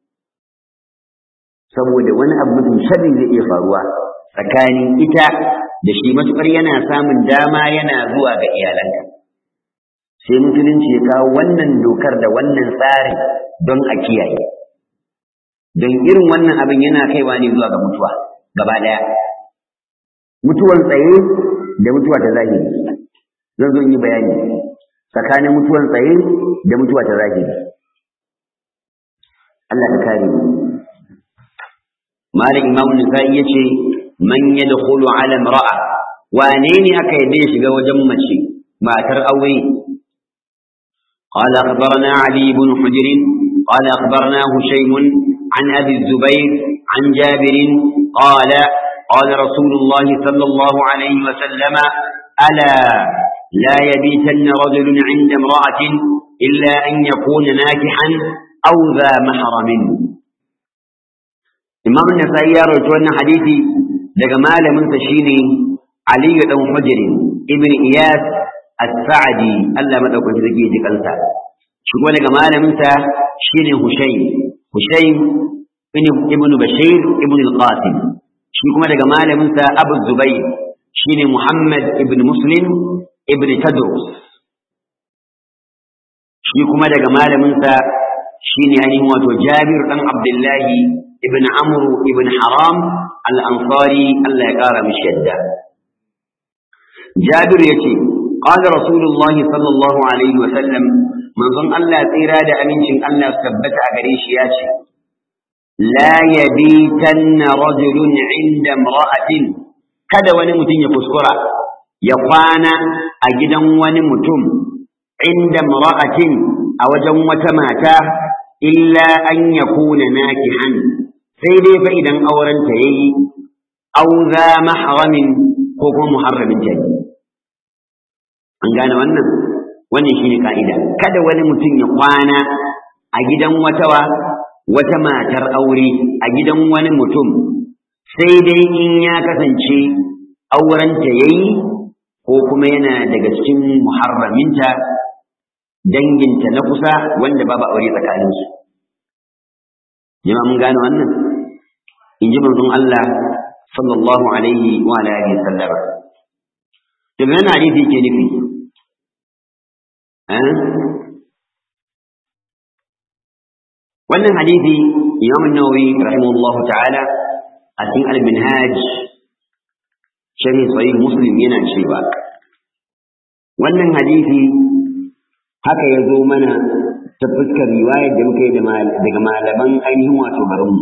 saboda wani abu mutum sharri zai iya faruwa tsakanin ita da shi matuƙar yana samun dama yana zuwa ga iyalanka sai musulunci ya kawo wannan dokar da wannan tsari don a kiyaye don irin wannan abin yana kaiwa ne zuwa ga mutuwa gaba ɗaya mutuwan tsaye da mutuwa ta zahiri zan zo yi bayani tsakanin mutuwan tsaye da mutuwa ta zahiri Allah ka kare mu Malik Imam Nisa'i yace man yadkhulu ala imra'a wane ne aka yadda ya shiga wajen mace matar aure قال أخبرنا علي بن حجر قال أخبرنا هشيم عن أبي الزبير عن جابر قال قال رسول الله صلى الله عليه وسلم ألا لا يبيتن رجل عند امرأة إلا أن يكون ناكحا أو ذا محرم إمام النسائي يروي حديثي daga malamin sa shine Ali dan Hujr ibn Iyas As-Sa'di Allah madaukaki zake ji kansa shi kuma daga malamin sa shine Hushaym Hushaym ibn Bashir ibn al-Qasim shi kuma daga malamin sa Abu Zubayr shine Muhammad ibn Muslim ibn Tadrus shi kuma daga malamin sa shine ainihin wato Jabir dan Abdullahi ibn Amr ibn Haram al-Ansari Allah ya kara mishi yadda Jabir yace qala Rasulullah sallallahu alaihi wa sallam manzon Allah tsira da amincin Allah tabbata a gare shi yace la yabitanna rajulun inda imra'atin kada wani mutum ya kuskura ya kwana a gidan wani mutum inda imra'atin a wajen wata mata illa an yakuna nakihan sai dai fa idan aurenta yayi aw za mahramin ko kuma muharramin ta an gane wannan wannan shine ka'ida kada wani mutum ya kwana a gidan wata wata matar aure a gidan wani mutum sai dai in ya kasance aurenta yayi ko kuma yana daga cikin muharraminta danginta na kusa wanda babu aure tsakaninsu jama'a mun gane wannan in ji manzon Allah sallallahu alaihi wa alihi sallam to me yana hadisi ke nufi wannan hadisi Imam An-Nawawi rahimahullah ta'ala a cikin al-Minhaj sharhi sahih Muslim yana cewa wannan hadisi haka ya zo mana ta fuskar riwayar da muka yi daga malaman ainihin wato garinmu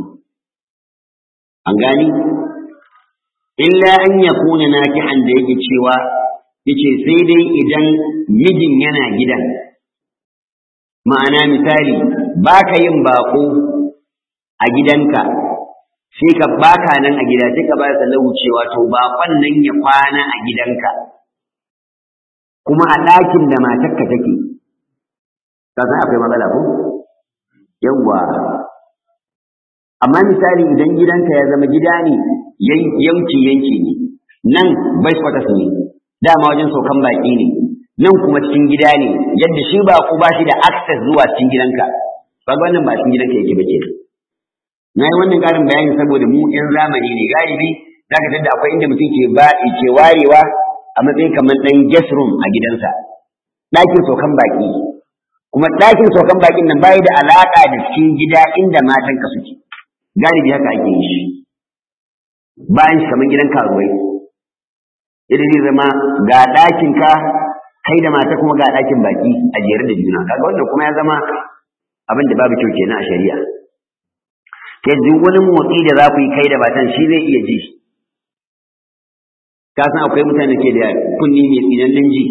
an gani illa an ya kuna nakihan da yake cewa yace sai dai idan mijin yana gidan ma'ana misali baka yin bako a gidanka sai ka baka nan a gida sai ka ba da lahu cewa to bakon nan ya kwana a gidanka kuma a ɗakin da matarka take ka san akwai matsala ko yawwa amma misali idan gidanka ya zama gida ne yanki yanki ne nan bai kwatas ne dama wajen saukan baki ne nan kuma cikin gida ne yadda shi ba ku ba shi da access zuwa cikin gidanka ba wannan ba cikin gidanka yake bace na yi wannan karin bayani saboda mu yan zamani ne galibi za ka tadda akwai inda mutum ke ba ke warewa a matsayin kamar ɗan guest room a gidansa ɗakin saukan baki kuma ɗakin saukan bakin nan bai da alaƙa da cikin gida inda matanka suke galibi haka ake yi shi bayan shi kamar gidan karuwai yadda zai zama ga ɗakin ka kai da mata kuma ga ɗakin baki a jere da juna kaga wannan kuma ya zama abin da babu kyau kenan a shari'a ke duk wani motsi da za ku yi kai da matan shi zai iya ji ka san akwai mutane ke da kunni mai tsinannen ji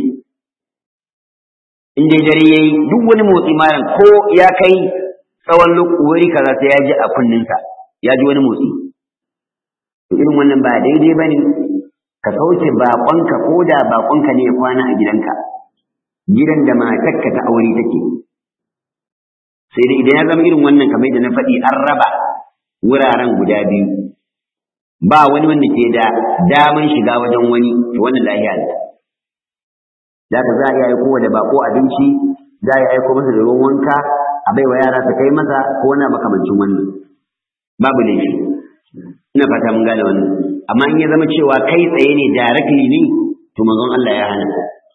in dai dare yayi duk wani motsi malam ko ya kai tsawon wuri kaza sai ya ji a kunninsa ya ji wani motsi to irin wannan ba daidai bane ka sauke baƙonka ko da baƙonka ne ya kwana a gidanka gidan da matarka ta aure take sai dai idan ya zama irin wannan kamar da na faɗi an raba wuraren guda biyu ba wani wanda ke da daman shiga wajen wani to wannan lahiya ne da ka za a iya aiko da baƙo abinci za a iya aiko masa da ruwan wanka a baiwa yara su kai masa ko wani makamancin wannan babu laifi ina fata mun gane wannan amma in ya zama cewa kai tsaye ne directly ne to manzon Allah ya hana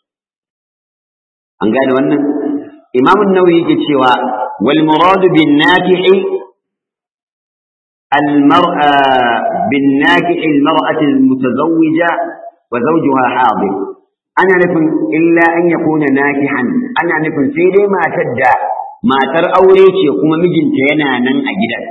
an gane wannan imam an-nawawi yake cewa wal muradu bin nakihi al mar'a bin nakihi al mar'ati al mutazawwija wa zawjuha hadir ana nufin illa an yakuna nakihan ana nufin sai dai matar da matar aure ce kuma mijinta yana nan a gidan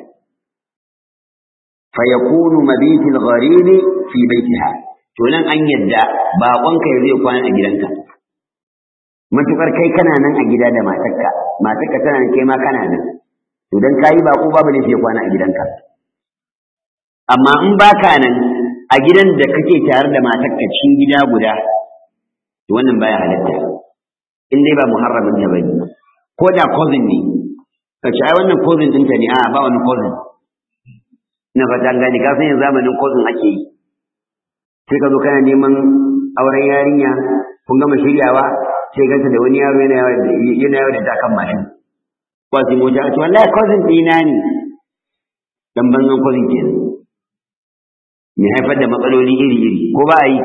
فيكون مبيت الغريب في بيتها to nan an yadda baƙonka ya zai kwana a gidanka matukar kai kana nan a gida da matarka matarka tana nan kai ma kana nan to dan kayi baƙo babu ne sai kwana a gidanka amma in baka nan a gidan da kake tare da matarka cikin gida guda to wannan baya halatta in dai ba muharramin ta bane ko da cousin ne kace ai wannan cousin ɗinta ne a ba wani cousin ina fata gani ka san yanzu zamanin kozin ake yi sai ka zo kana neman auren yarinya kun gama shiryawa sai ganta da wani yaro yana yawa yana yawa da takan mashin ba sai mota ce wallahi kozin ɗina ne dan banzan kozin kenan me haifar da matsaloli iri iri ko ba a yi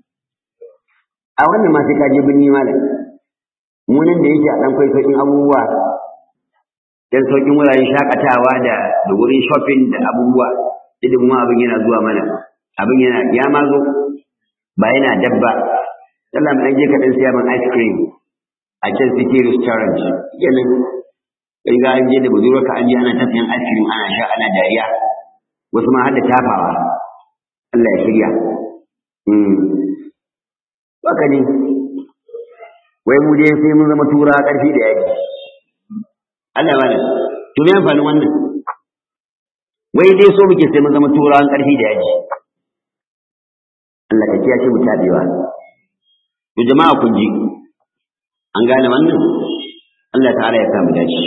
a wannan ma sai ka je birni malam mu nan da yake a ɗan kwaikwayon abubuwa dan sauƙin wuraren shakatawa da da wurin shopping da abubuwa idan mu abin yana zuwa mana abin yana ya ma zo ba yana dabba Allah mu je ka dan siya man ice cream a can city restaurant kenan kai ga an je da budurwa ka an je ana tafiyan ice cream ana sha ana dariya wasu ma har da tafawa Allah ya shirya mm baka ne wai mu je sai mun zama tura karfi da yaji Allah ba to me amfanin wannan wai dai so muke sai mun zama turawan ƙarfi da yaji Allah ka kiyaye mu tabewa to jama'a kun ji an gane wannan Allah ta'ala ya samu dace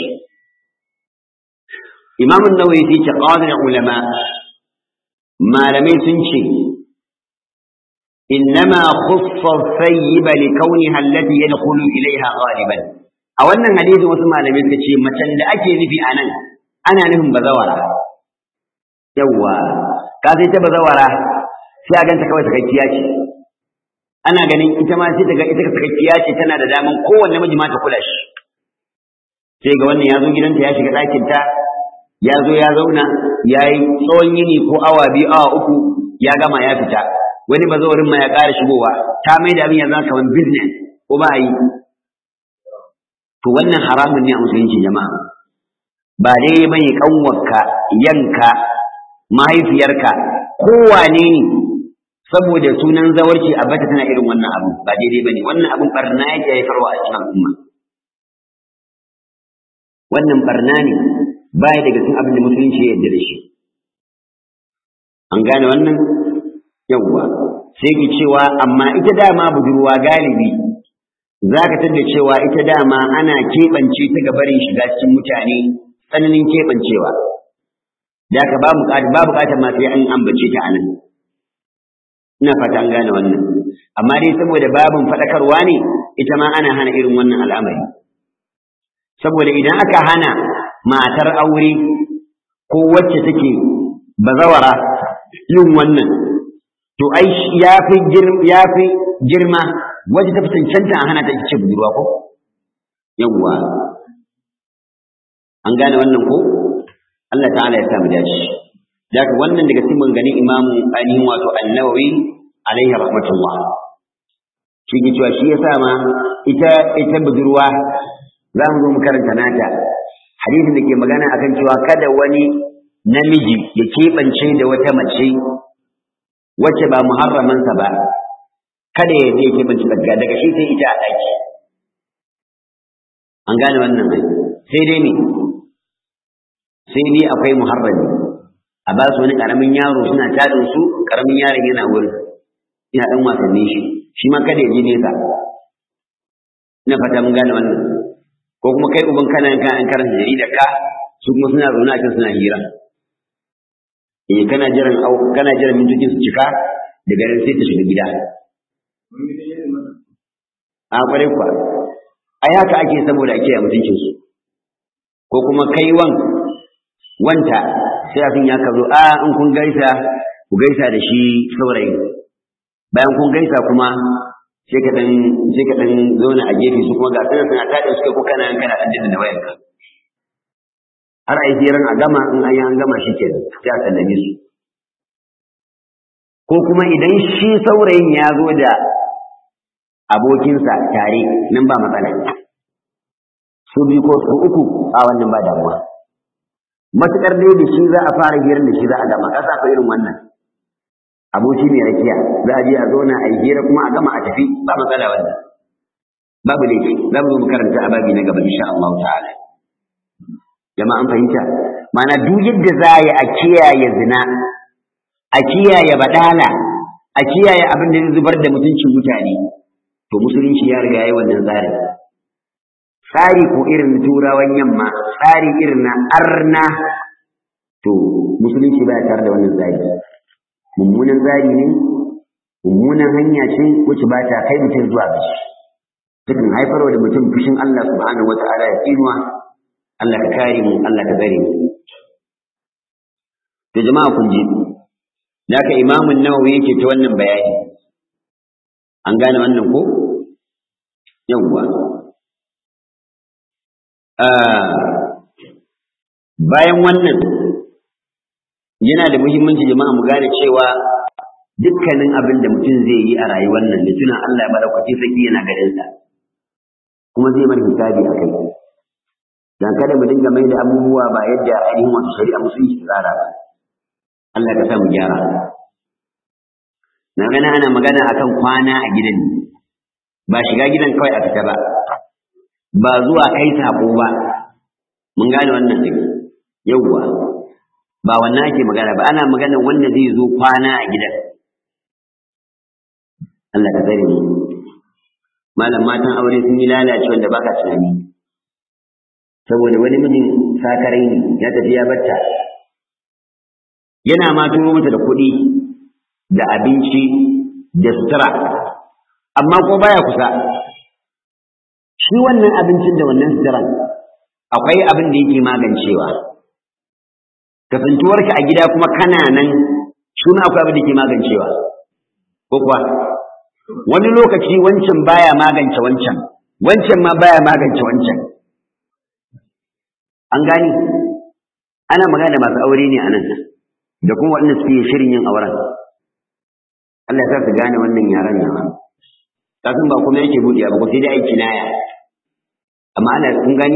Imam an-Nawawi fi taqadir ulama malamai sun ce إنما خص الثيب لكونها التي يدخل إليها غالبا a wannan hadisin wasu malamai suka ce macen da ake nufi a nan ana nufin bazawara yawwa ka sai ta bazawara sai a ganta kawai sakakkiya ce ana ganin ita ma sai ta ga ita sakakkiya ce tana da daman kowanne miji ma ta kula shi sai ga wannan ya zo gidanta ya shiga ɗakin ta ya zo ya zauna ya yi tsawon yini ko awa biyu awa uku ya gama ya fita wani bazawarin ma ya ƙara shigowa ta mai da abin ya zama kamar business ko ba a yi to wannan haramun ne a musulunci jama'a ba dai bane kanwarka yanka mahaifiyarka kowane ne saboda sunan zawarci a bata tana irin wannan abu ba daidai bane wannan abun barna yake haifarwa a cikin al'umma wannan barna ne baya daga cikin abin da musulunci ya yarda da shi an gane wannan yawwa sai ki cewa amma ita dama budurwa galibi za ka tada cewa ita dama ana keɓance ta gabarin shiga cikin mutane tsananin keɓancewa da ka ba buƙatar ma sai an ambace ta anan ina fata an gane wannan amma dai saboda babin faɗakarwa ne ita ma ana hana irin wannan al'amari saboda idan aka hana matar aure ko wacce take bazawara yin wannan to ai ya fi girma wacce ta fi cancanta a hana ta ce budurwa ko yawwa an gane wannan ko Allah ta'ala ya samu dace daga wannan daga cikin maganganun imamu ainihin wato annawawi alaihi rahmatullah shi ke cewa shi yasa ma ita ita budurwa za mu zo mu karanta nata hadisin da ke magana akan cewa kada wani namiji ya keɓance da wata mace wacce ba muharramansa ba kada ya je keɓance daga daga shi sai ita a ɗaki an gane wannan sai dai ne sai dai akwai muharrami a ba su wani ƙaramin yaro suna tadin su ƙaramin yaron yana wurin ina ɗan wasanni shi shi ma kada ya je nesa ina fata mun gane wannan ko kuma kai uban kana yanka an karanta jaridar ka su kuma suna zaune a can suna hira eh kana jiran au kana jiran mintocin su cika daga nan sai ta shiga gida a kwarai kwa ai haka ake saboda ake a mutuncin su ko kuma kai wan wanta sai abin ya kazo a in kun gaisa ku gaisa da shi saurayi bayan kun gaisa kuma sai ka dan sai ka dan zauna a gefe su kuma ga sanar suna tada suke ko kana yan kana dan jinda da wayanka har ai hiran a gama in an yi an gama shikenan sai a sallame su ko kuma idan shi saurayin ya zo da abokinsa tare nan ba matsala su biyu ko su uku a wannan ba damuwa matukar dai da shi za a fara hirar da shi za a gama kasa fa irin wannan aboki mai rakiya za a je a zauna a yi hira kuma a gama a tafi ba matsala wannan babu laifi za mu zo mu karanta a babi na gaba insha Allah ta'ala jama'a an fahimta ma'ana duk yadda za a yi a kiyaye zina a kiyaye badala a kiyaye abin da zai zubar da mutuncin mutane to musulunci ya riga yayi wannan tsarin tsari ko irin turawan yamma tsari irin na arna to musulunci baya tare da wannan tsari mummunan tsari ne mummunan hanya ce wacce ba ta kai mutum zuwa ga shi takan haifarwa da mutum fushin Allah subhanahu wa ta'ala ya tsinuwa Allah ka kare mu Allah ka tsare mu to jama'a kun ji da haka imamun nawawi yake ta wannan bayani an gane wannan ko yawwa bayan wannan yana da muhimmanci jama'a mu gane cewa dukkanin abin da mutum zai yi a rayuwar nan da tunan Allah ya madaukaki saki yana garin sa kuma zai bar hisabi a kai dan kada mu dinga mai da abubuwa ba yadda ainihin wasu shari'a musulunci tsara ba Allah ka sa mu gyara na gana ana magana akan kwana a gidan ba shiga gidan kawai a fita ba ba zuwa kai sako ba mun gane wannan ne yawwa ba wannan ake magana ba ana magana wanda zai zo kwana a gidan Allah ka tsare mu malam matan aure sun yi lalace wanda baka tunani saboda wani mijin sakarai ne ya tafi ya batta yana ma turo mata da kuɗi da abinci da sutura amma ko baya kusa shi wannan abincin da wannan suturan akwai abin da yake magancewa kasantuwarka a gida kuma kana nan shi ma akwai abin da ke magancewa ko kuwa wani lokaci wancan baya magance wancan wancan ma baya magance wancan an gani ana magana masu aure ne a nan da kuma waɗanda suke shirin yin auren Allah ya sa su gane wannan yaran nan kafin ba kuma yake buɗe ba ko sai dai aiki naya amma ana kun gani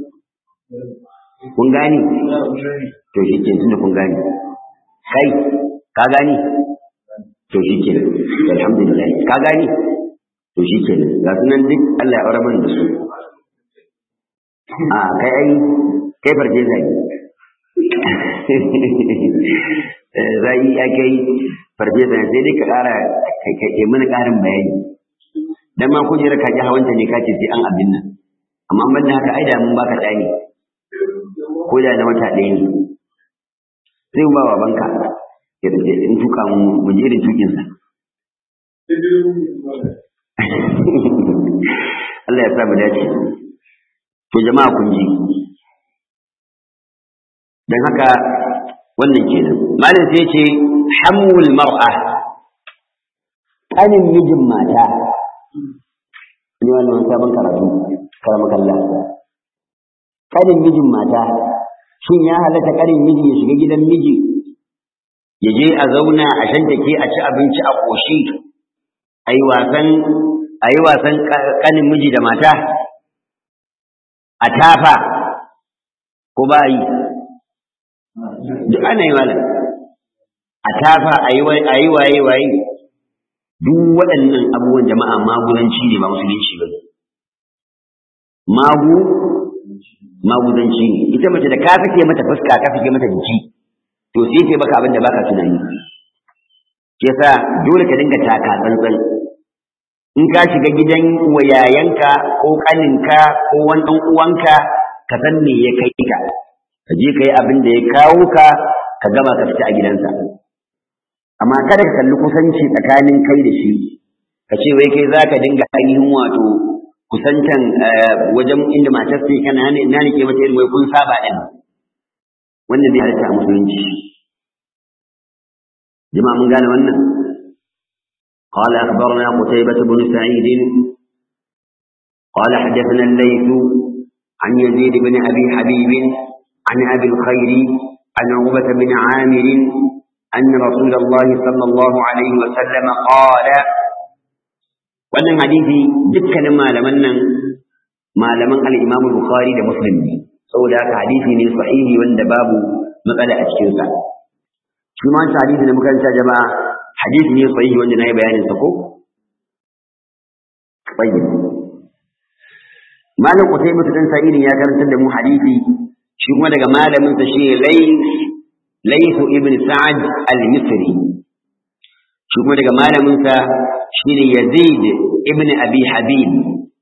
kun gani to shi ke tunda kun gani kai ka gani to shi kenan alhamdulillah ka gani to shi kenan ga sunan duk Allah ya aure da su a kai ai kai farce zai zai ya kai farce zai sai dai ka ƙara kai mana ƙarin bayani dan ma kujera ka ji hawanta ne kace sai an abin nan amma ban da haka ai da mun baka tsani ko da na wata ɗaya ne sai mu ba babanka ya dace in tuka mu je irin tukin sa Allah ya sa mu dace to jama'a kun ji dan haka wannan kenan malam sai ce hamul mar'a kanin mijin mata ne wannan sabon karatu karama kalla kanin mijin mata shin ya halatta kanin miji ya shiga gidan miji ya je a zauna a shantake a ci abinci a ƙoshi a yi wasan a yi wasan kanin miji da mata a tafa ko ba yi duk ana yi malam a tafa a yi waye waye duk waɗannan abubuwan jama'a magudanci ne ba musulunci ba magu magudanci ne ita mace da ka fike mata fuska ka fike mata jiki to sai ke baka abin da baka tunani ke sa dole ka dinga taka tsantsan in ka shiga gidan wayayenka ko kaninka ko wani ɗan uwanka ka san me ya kai ka ka je ka yi abin da ya kawo ka ka gama ka fita a gidansa amma kada ka kalli kusanci tsakanin kai da shi ka ce wai kai za ka dinga ainihin wato kusantan wajen inda matar sai kana ne ina ne ke mata irin wai kun saba din wanda bai halatta a musulunci jama'a mun gane wannan قال أخبرنا قتيبة بن سعيد قال حدثنا الليث عن يزيد بن أبي حبيب عن أبي الخير عن عقبة بن عامر أن رسول الله صلى الله عليه وسلم قال wannan hadisi dukkanin malaman nan malaman al-Imam Bukhari da Muslim ne saboda haka hadisi ne sahihi wanda babu matsala a cikin sa shi ma hadisi da muka ta jama'a hadisi ne sahihi wanda nayi bayanin sa ko tayyib malam Qutaybah bin Sa'id ya karantar da mu hadisi shi kuma daga malamin sa shi Layth Layth ibn Sa'ad al-Misri shi kuma daga malamin sa shine Yazid ibn Abi Habib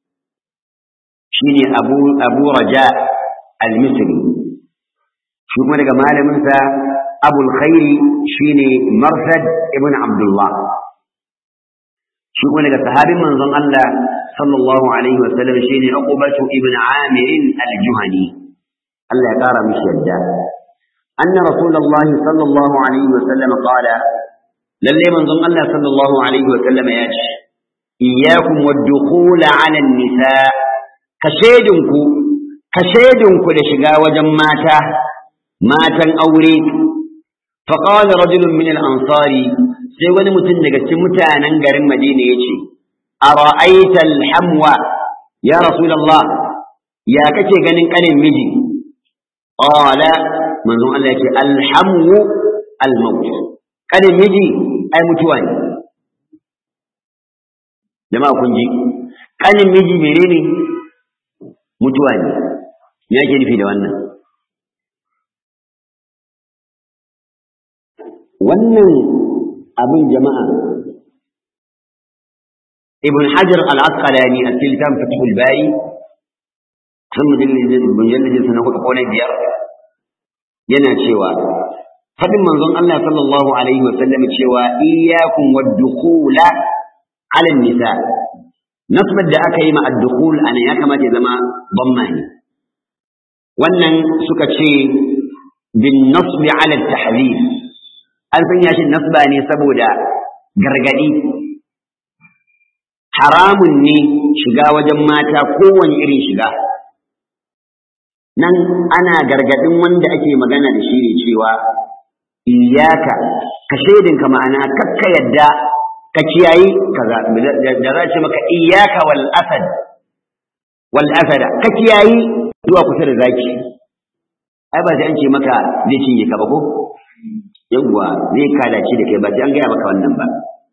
shine Abu Abu Raja al-Misri shi kuma daga malamin sa Abu al-Khair shine Marsad ibn Abdullah shi kuma daga sahabin manzon Allah sallallahu alaihi wa sallam shine Uqbah ibn Amir al-Juhani Allah ya kara mishi yadda anna rasulullahi sallallahu alaihi wa sallam qala lalle manzon Allah sallallahu alaihi wa sallam ya ce iyyakum wad-dukhul 'ala an-nisa ka shedinku ka shedinku da shiga wajen mata matan aure fa qala rajulun min al-ansari sai wani mutum daga cikin mutanen garin Madina yace ara'aita al-hamwa ya rasulullah ya kake ganin kanin miji qala manzon Allah yace al-hamu al-maut kanin miji ai mutuwa ne jama'a kun ji kanin miji menene mutuwa ne me yake nufi da wannan wannan abin jama'a ibn hajar al-asqalani a cikin littafin fathul bari sun mujalladin sa na hudu ko na biyar yana cewa fadin manzon Allah sallallahu alaihi wa sallam cewa iyyakum wad-dukhula 'ala an-nisa nasbar da aka yi ma ad-dukhul ana ya kamata ya zama bamma ne wannan suka ce bin nasbi 'ala at-tahdhir an sanya shi nasba ne saboda gargadi haramun ne shiga wajen mata kowane irin shiga nan ana gargadin wanda ake magana da shi ne cewa iyaka ka shaidinka ma'ana kakka yadda ka kiyayi kaza da za ce maka iyaka wal asad wal asada ka kiyayi zuwa kusa da zaki ai ba sai an ce maka zai cinye ka ba ko yawwa zai kalace da kai ba sai an gaya maka wannan ba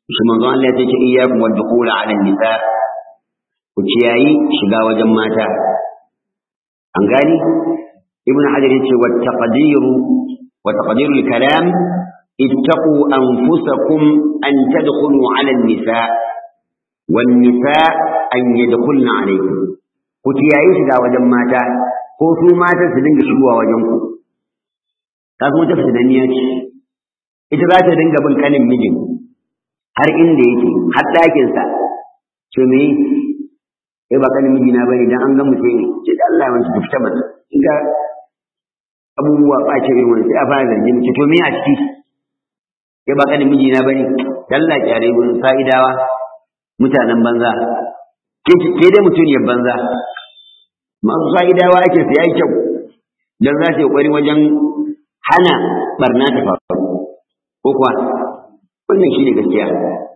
shi manzon Allah ya ce iyyakum wad dukhul ala nisa ku kiyayi shiga wajen mata an gani ibn hajar yace wa taqdiru wa taqdiru al-kalam ittaqu anfusakum an tadkhulu ala an-nisa wan nisa an yadkhulna alaykum ku kiyayi shiga wajen mata ko su matan su dinga shigowa wajen ku ka kuma ta fitanniya ce ita za ta dinga bin kanin mijin har inda yake har ɗakinsa ce me sai ba kanin mijina bane dan an ga mutum ne ce da Allah ya wanta ta fita mata in ga abubuwa ɓace irin wani sai a fara zargi mace to me a ciki sai ba kanin mijina bane dan Allah kyare gurin sa'idawa mutanen banza ke dai mutuniyar banza masu sa'idawa ake su yayi kyau dan za su yi ƙwari wajen hana barna ta faru ko kuwa wannan shine gaskiya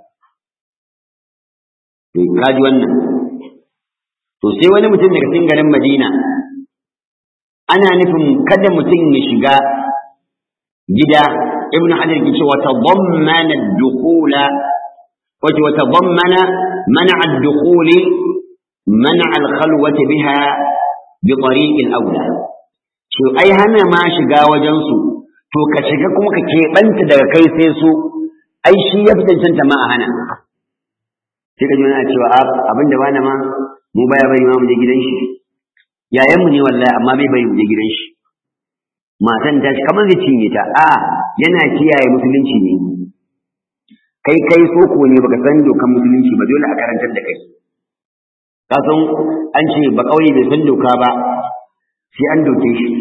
to kaji wannan to sai wani mutum daga cikin garin Madina ana nufin kada mutum ya shiga gida ibnu hajar ke cewa tadammana ad-dukhula wato tadammana man'a ad-dukhuli man'a al-khalwati biha bi tariq al-awla to ai hana ma shiga wajen su to ka shiga kuma ka keɓanta daga kai sai su ai shi ya fi cancanta ma a hana sai ka ji wani cewa abin da bana ma mu baya bari ma mu je gidan shi yayan mu ne wallahi amma bai bari mu je gidan shi matan ta shi kamar zai cinye ta a yana kiyaye musulunci ne kai kai soko ne baka san dokan musulunci ba dole a karantar da kai ka san an ce ba kauye bai san doka ba sai an doke shi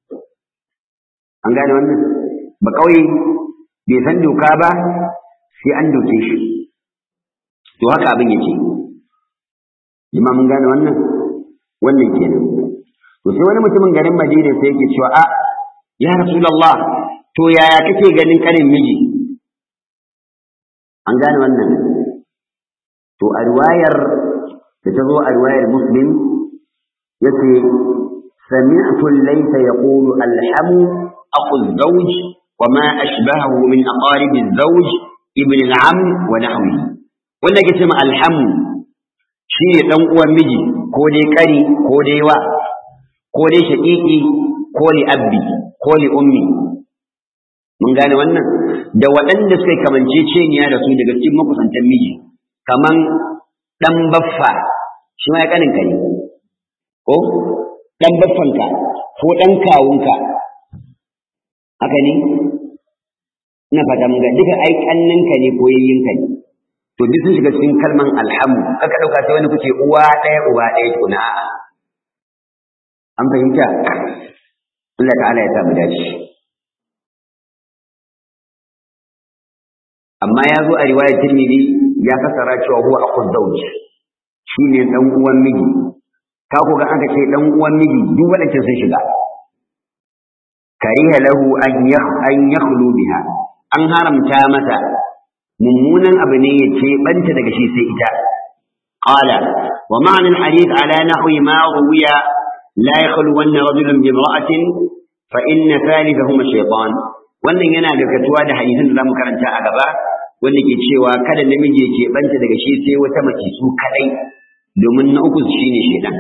an gane wannan ba kauye bai san doka ba sai an doke shi to haka abin yake jima mun gane wannan wannan kenan to sai wani mutumin garin Madina sai yake cewa a ya rasulullah to yaya kake ganin kanin miji an gane wannan to a riwayar da ta zo a riwayar muslim yace سمعت الليث يقول الحم أخو الزوج وما أشبهه من أقارب الزوج ابن العم ونحوه wanda ke ce ma alhamu shi ne ɗan uwan miji ko dai ƙari ko dai wa ko dai shaƙiƙi ko li abbi ko li ummi mun gane wannan da waɗanda suka kamance ceniya da su daga cikin makusantan miji kaman ɗan baffa shi ma ya ƙanin ka ne ko ɗan baffanka ko ɗan kawunka haka ne ina fata mun ga duka ai ƙanninka ne ko yayyinka ne to duk sun shiga cikin kalman alhamu kaka dauka sai wani kuke uwa ɗaya uba ɗaya tukuna a'a an fahimta Allah ta'ala ya sa mu dace amma ya zo a riwayar Tirmidhi ya fasara cewa huwa aqud zawj shine dan uwan miji ka ko ga aka ce dan uwan miji duk wadanda sun shiga kariha lahu an yakh an yakhlu biha an haramta masa mummunan abu ne ya ce banta daga shi sai ita qala wa ma'na al-hadith ala nahwi ma ruwiya la yakhlu wanna rajulun bi imra'atin fa inna thalithahuma shaytan wannan yana gaskatuwa da hadisin da zamu karanta a gaba wanda ke cewa kada namiji ya ce banta daga shi sai wata mace su kadai domin na uku shine shaytan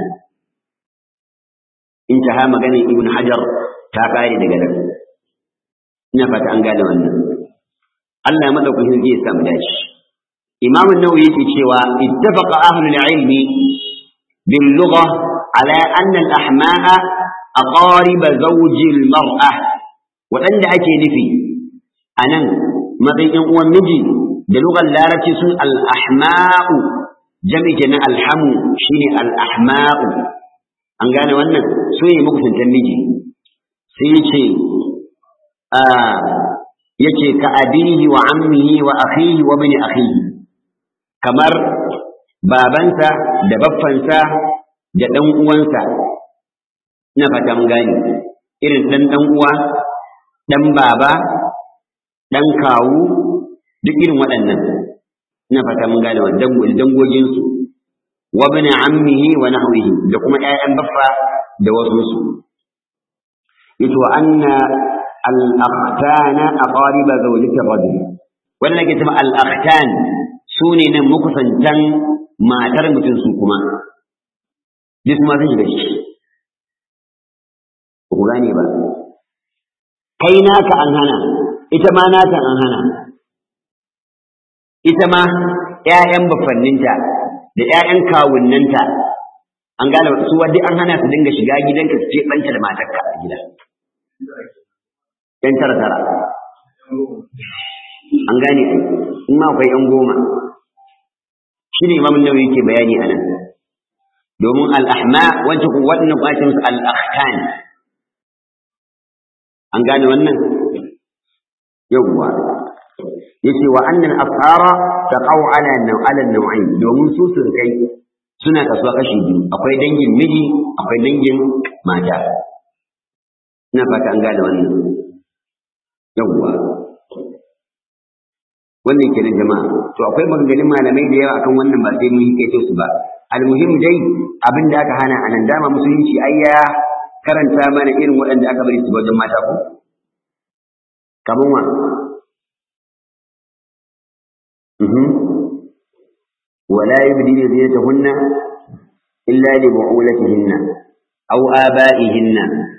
intaha maganin ibn hajar ta kare daga nan ina fata an gane wannan Allah ya madaukakin zai samu dace Imam an-Nawawi yake cewa ittafaqa ahlul ilmi bil lugha ala anna al-ahma'a aqarib zawji al-mar'ah wadanda ake nufi anan matsayin uwan miji da lugar larabci sun al-ahma'u jami'i kenan alhamu shine al-ahma'u an gane wannan su ne makusantan miji sai yace a yake ka abihi wa ammihi wa akhihi wa bani akhihi kamar babansa da baffansa da dan uwansa ina fata mun gane irin dan dan uwa dan baba dan kawu duk irin waɗannan ina fata mun gane wannan dangogin su wa bani ammihi wa nahwihi da kuma ƴaƴan baffa da wasu su yato anna al-akhtana aqariba zawjati rajul wannan ke cewa al-akhtan su ne nan makusantan matar mutum su kuma duk ma sun shiga ciki ba ku gane ba kai naka an hana ita ma nata an hana ita ma ‘ya'yan bafanninta da ‘ya'yan kawunnanta an gane su wadda an hana su dinga shiga gidanka su ce ɓanta da matarka a gida ‘yan tara tara an gane ai in ma akwai ‘yan goma shi ne imamun nawawi yake bayani a nan domin al'ahma wancan ku waɗannan kwacin su al'ahkan an gane wannan yawwa yace wa annal afara taqaw ala ala nau'ain domin su surkai suna kasuwa kashi biyu akwai dangin miji akwai dangin mata ina fata an gane wannan yawwa wannan kenan jama'a to akwai maganganun malamai da yawa akan wannan ba sai mun yi kai su ba almuhim dai abin da aka hana anan dama musulunci ai ya karanta mana irin waɗanda aka bari su wajen mata ko kaman wa ولا يبدين زينتهن إلا لبعولتهن أو آبائهن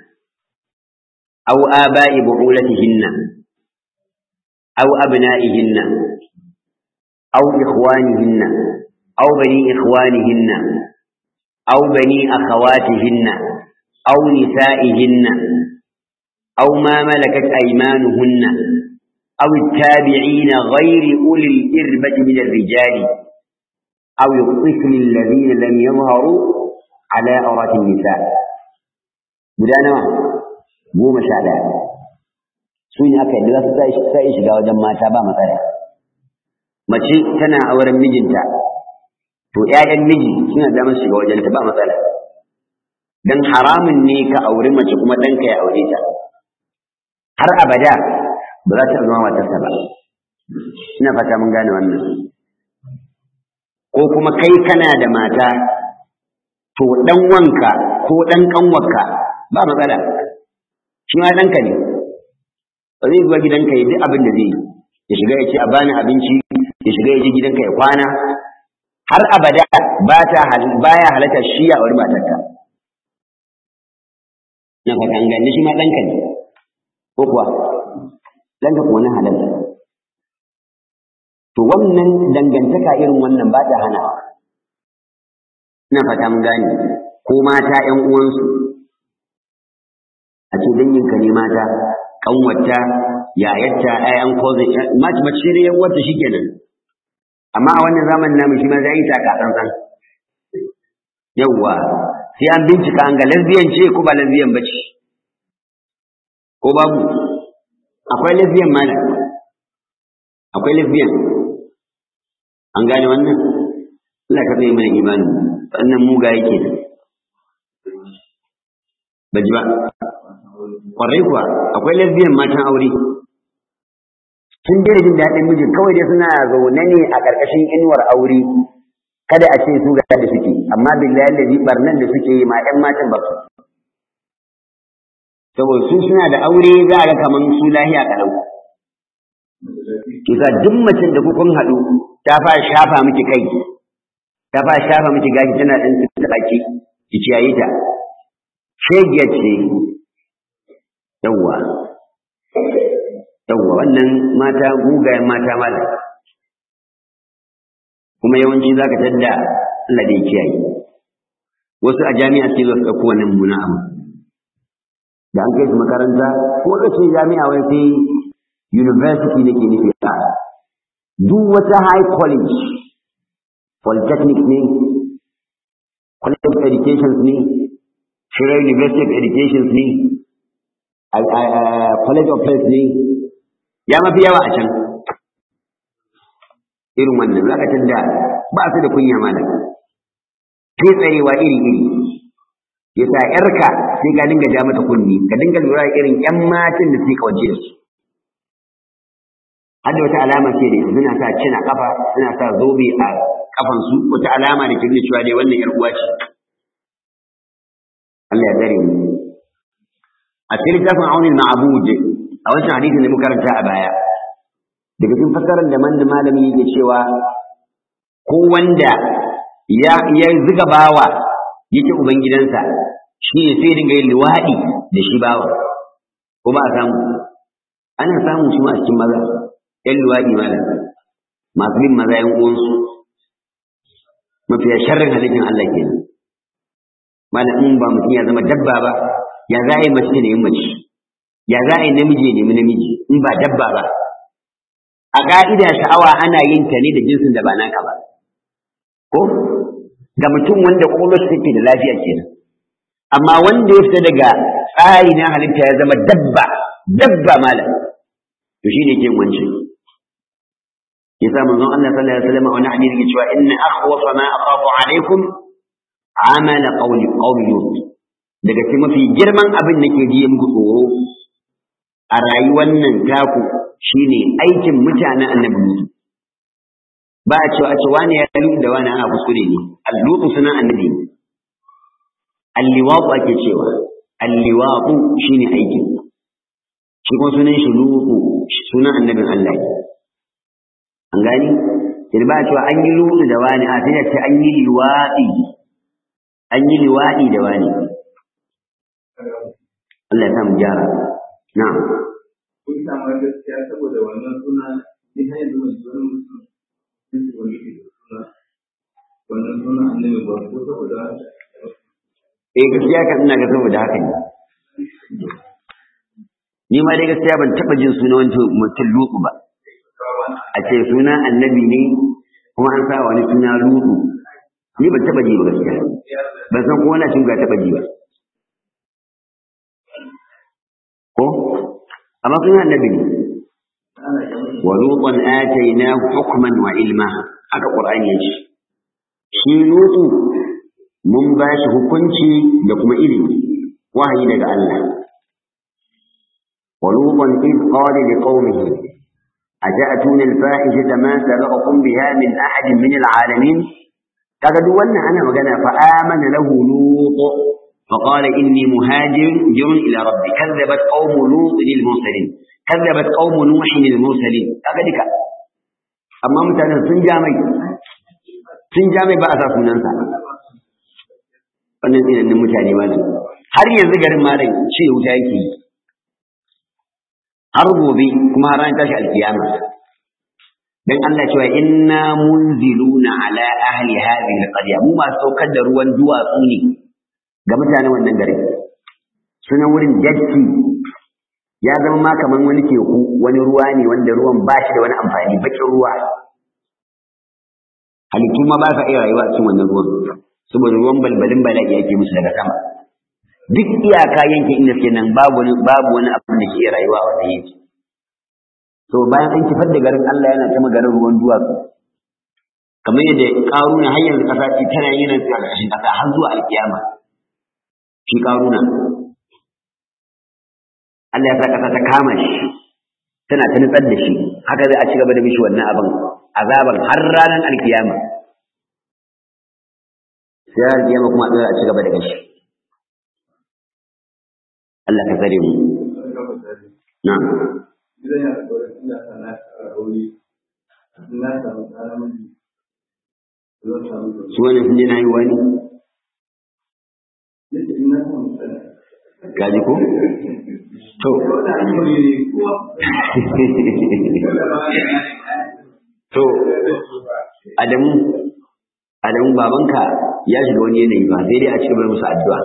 أو آباء بعولتهن أو أبنائهن أو إخوانهن أو بني إخوانهن أو بني أخواتهن أو نسائهن أو ما ملكت أيمانهن أو التابعين غير أولي الإربة من الرجال أو الطفل الذين لم يظهروا على عورات النساء بدانا goma sha ɗaya su ne aka yi da su sai shiga wajen mata ba matsala mace tana auren mijinta to ‘ya'yan miji suna damar shiga wajen ta ba matsala don haramun ne ka auri mace kuma ɗanka ya aure ta har abada ba za ta zama matarsa ba ina fata mun gane wannan ko kuma kai kana da mata to dan wanka ko dan kanwarka ba matsala shi ma danka ne ba zai zuwa gidanka ya duk abin da zai ya shiga ya ce a bani abinci ya shiga ya je gidanka ya kwana har abada ba ta baya halatta shi ya auri matarka na fata an gane shi ma danka ne ko kuwa danka kuwa na halatta to wannan dangantaka irin wannan ba ta hana ina fata mun gane ko mata ƴan uwansu a ce danginka ne mata kanwata yayarta ƴaƴan kozin mace mace ne yan wata shikenan amma a wannan zamanin namu shi ma zai yi taka tsantsan yawwa sai an bincika an ga lesbian ce ko ba lesbian ba ce ko babu akwai lesbian malam akwai lesbian an gane wannan Allah ka tsaye mana imanin sannan muga yake da baji ba kwarai kuwa akwai lesbian matan aure sun dai jin daɗin mijin kawai dai suna zaune ne a ƙarƙashin inuwar aure kada a ce su ga da suke amma billahi da barnan da suke yi ma ƴan matan ba su saboda su suna da aure za a ga kaman su lahiya kalau kisa duk macen da kukun haɗu ta fara shafa miki kai ta fara shafa miki gashi tana ɗan ta baki ki ciyayi ta shegiyar ce yawwa yawwa wannan mata mugayen mata mala kuma yawanci za ka tadda Allah da kiyaye wasu a jami'a sai zo su ɗauko wannan muna abu da an kai su makaranta ko da ce jami'a wai sai university nake nufi a duk wata high college polytechnic ne college of education ne shirar university of education ne college of health ne ya mafi yawa a can irin wannan za ka tanda ba su da kunya malam kai tsarewa iri iri ya sa ‘yarka sai ka dinga ja mata kunni ka dinga lura irin ‘yan matan da suke kawance da su har da wata alama ce da suna sa cina kafa suna sa zobe a kafansu wata alama da ke nuna cewa dai wannan ‘yar uwa ce Allah ya tsare mu a cikin littafin aunin ma'abud a wancan hadisin da muka karanta a baya daga cikin fassarar da man da malami yake cewa ko wanda ya ya zuga bawa yake ubangidansa shi ne sai dinga yin liwaɗi da shi bawa ko ba a samu ana samun shi ma a cikin maza ƴan luwaɗi malam masu bin maza ƴan uwansu mafiya sharrin halittar Allah kenan malam in ba mutum ya zama dabba ba ya za a yi mace ne mace ya za a yi namiji ne namiji in ba dabba ba a ka'ida sha'awa ana yin ta ne da jinsin da ba naka ba ko ga mutum wanda kwakwalwarsa take da lafiya kenan amma wanda ya fita daga tsari na halitta ya zama dabba dabba malam to shi ne ke wancan yasa manzon Allah sallallahu alaihi wasallam wani hadisi yake cewa inna akhwafa ma akhafu alaikum amala qawli qawli lut daga cikin mafi girman abin da ke jiye muku tsoro a rayuwar nan taku shine aikin mutanen annabi Musa ba a cewa a ce wani ya lutu da wani ana kuskure ne allutu sunan annabi ne alliwatu ake cewa alliwatu shine aikin shi kuma sunan shi lutu sunan annabin Allah ne an gani sai ba a cewa an yi lutu da wani a sai ce an yi liwadi an yi liwadi da wani Allah ya sa mu gyara na'am
kun samu gaskiya saboda wannan suna ni har yanzu ban ji wani mutum sun ce wani ke da suna wannan suna annabi ba ko saboda haka
eh gaskiya kan ina ga saboda haka ne ni ma dai gaskiya ban taba jin sunan wani mutum lutu ba a ce suna annabi ne kuma an sa wani suna lutu ni ban taba ji ba gaskiya ban san ko wani cin ga taba ji ba ko amma suna annabi ne wa lutan atainahu hukman wa ilma haka qur'ani yace shi lutu mun ba shi hukunci da kuma ilimi wahayi daga Allah wa lutan id qala liqaumihi aja'tuna al-fahishata ma sabaqakum biha min ahadin min al-alamin kaga duk wannan ana magana fa amana lahu lut فقال إني مهاجر جر إلى ربي كذبت قوم لوط للمرسلين كذبت قوم نوح للمرسلين أبدك أما متانا سنجامي سنجامي بأسا سننسا wannan tsinanin mutane malam har yanzu garin malam ce wuta yake yi har gobe kuma har ran tashi alkiyama dan Allah cewa inna munziluna ala ahli hadhihi alqarya mu ma saukar da ruwan duwatsu ne ga mutanen wannan garin sunan wurin jaddi ya zama ma kaman wani teku wani ruwa ne wanda ruwan ba shi da wani amfani bakin ruwa halittu ma ba sa iya rayuwa cikin wannan ruwan saboda ruwan balbalin bala'i yake musu daga sama duk iyaka yankin inda suke nan babu wani babu wani abin da ke iya rayuwa a wannan yanki to bayan an kifar da garin Allah yana ta garin ruwan duwatsu kamar yadda karuna har yanzu kasa ce tana yin nan a ƙarshen kasa har zuwa alkiyama shi karuna Allah ya sa kasa ta kama shi tana ta nutsar da shi haka zai a ci gaba da mishi wannan abin azaban har ranar alkiyama sai alkiyama kuma a ci gaba da gashi Allah ka tsare mu na
gidan ya da kawai ina sana a rauni ina samu tsara miji zan samu da
su wani sun je na yi wani
yake ina samu tsara
gaji ko to
wanda an yi ne kuwa
to Adamu Adamu babanka ya shiga wani yanayi ba sai dai a cikin musu addu'a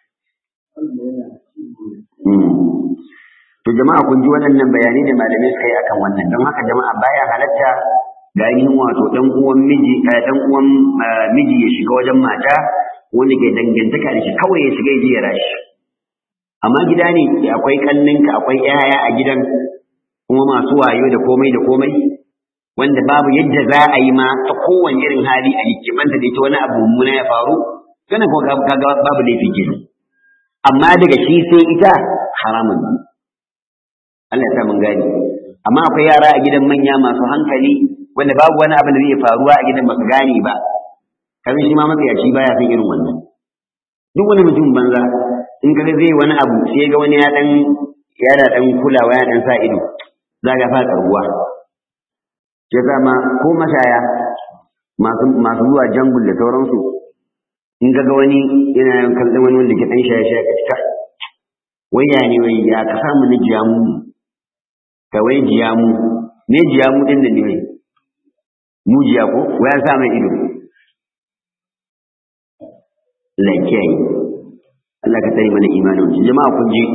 To jama'a kun ji waɗannan bayanai da malamai suka yi akan wannan don haka jama'a baya halatta da ainihin wato ɗan uwan miji ɗan uwan miji ya shiga wajen mata wanda ke dangantaka da shi kawai ya shiga ya je ya rashi amma gida ne akwai kanninka akwai yaya a gidan kuma masu wayo da komai da komai wanda babu yadda za a yi ma ta kowane irin hali a hikimanta da ita wani abu mummuna ya faru kana kuma kaga babu laifi kenan amma daga shi sai ita haramun ne Allah ya sa mun gani amma akwai yara a gidan manya masu hankali wanda babu wani abu da zai faruwa a gidan baka gane ba kamar shi ma matsayaci baya son irin wannan duk wani mutum banza in kaga zai wani abu sai ga wani ya dan yana dan kulawa ya dan sa ido za ga fa ruwa ya zama ko mashaya masu masu zuwa jangul da sauransu in ga wani yana yin kallon wani wanda ke ɗan shaye-shaye ka cika wai ya ne wai ya ka samu na jiyamu ka wai jiyamu me jiyamu ɗin da ne wai mujiya ko wai an sa mai ido lakiyayi Allah ka tsare mana imanin shi jama'a kun ji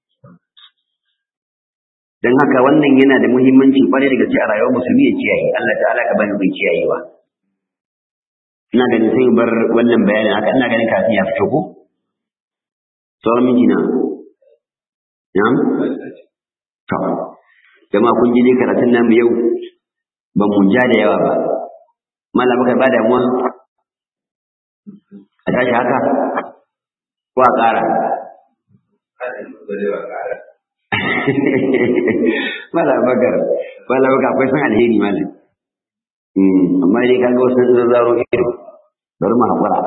dan haka wannan yana da muhimmanci kwarai da gaske a rayuwar musulmi ya kiyaye Allah ta'ala ka bani bai kiyayewa ina ganin sai bar wannan bayanin haka ina ganin kafin ya fito ko sauran miji na na'am to jama'a kun ji dai karatun namu yau ba mu ja da yawa ba malama kai ba damuwa a tashi haka ko a ƙara mala bakar mala bakar akwai san alheri malam amma dai kaga wasu zazzaro ido bari mu haƙura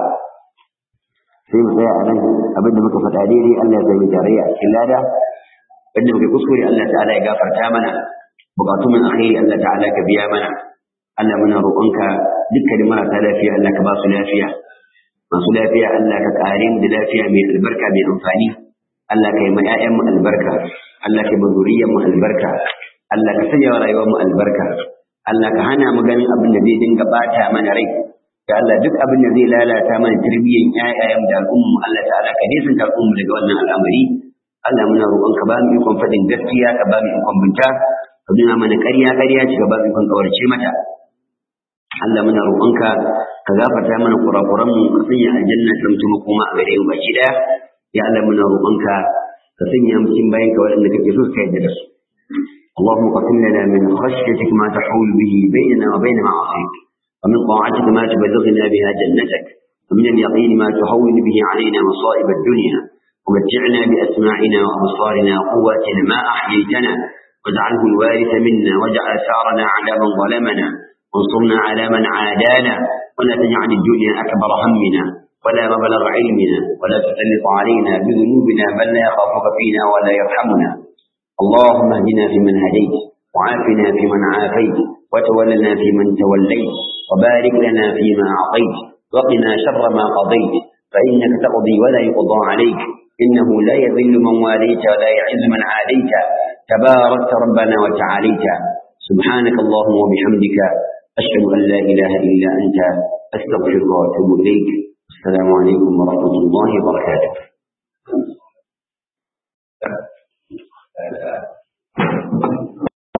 sai mu tsaya a nan abinda muka faɗa daidai Allah ya zai tarayya a cikin lada wanda muka kuskure Allah ta'ala ya gafarta mana bukatu min alkhairi Allah ta'ala ka biya mana Allah muna roƙonka dukkanin marasa lafiya Allah ka ba su lafiya masu lafiya Allah ka kare mu da lafiya mai albarka mai amfani Allah ka yi ma ƴaƴan mu albarka Allah ka yi ma zuriyar mu albarka Allah ka sanya wa rayuwar mu albarka Allah ka hana mu ganin abin da zai dinga bata mana rai da Allah duk abin da zai lalata mana tarbiyyar ƴaƴayen da al'ummu Allah ta'ala ka nisan ta al'ummu daga wannan al'amari Allah muna roƙon ka ba mu ikon faɗin gaskiya ka ba mu ikon binta ka nuna mana ƙarya ƙarya ce ka ba mu ikon ƙaurace mata Allah muna roƙonka ka gafarta mana kurakuranmu ka sanya aljanna ta mutum kuma a gare mu baki daya ya Allah muna roƙonka ka sanya mu cikin bayan ka waɗanda kake so ka yarda da su اللهم قسم لنا من خشيتك ما تحول به بيننا وبين معاصيك ومن طاعتك ما تبلغنا بها جنتك ومن اليقين ما تهون به علينا مصائب الدنيا ومتعنا بأسماعنا وأبصارنا وقواتنا ما أحييتنا واجعله الوارث منا واجعل ثارنا على من ظلمنا وانصرنا على من عادانا ولا تجعل الدنيا أكبر همنا ولا مبلغ علمنا ولا تسلط علينا بذنوبنا من لا يخافك فينا ولا يرحمنا اللهم اهدنا فيمن هديت وعافنا فيمن عافيت وتولنا فيمن توليت وبارك لنا فيما أعطيت وقنا شر ما قضيت فإنك تقضي ولا يقضى عليك إنه لا يذل من واليت ولا يعز من عاديت تباركت ربنا وتعاليت سبحانك اللهم وبحمدك أشهد أن لا إله إلا أنت أستغفرك وأتوب إليك السلام عليكم ورحمة الله وبركاته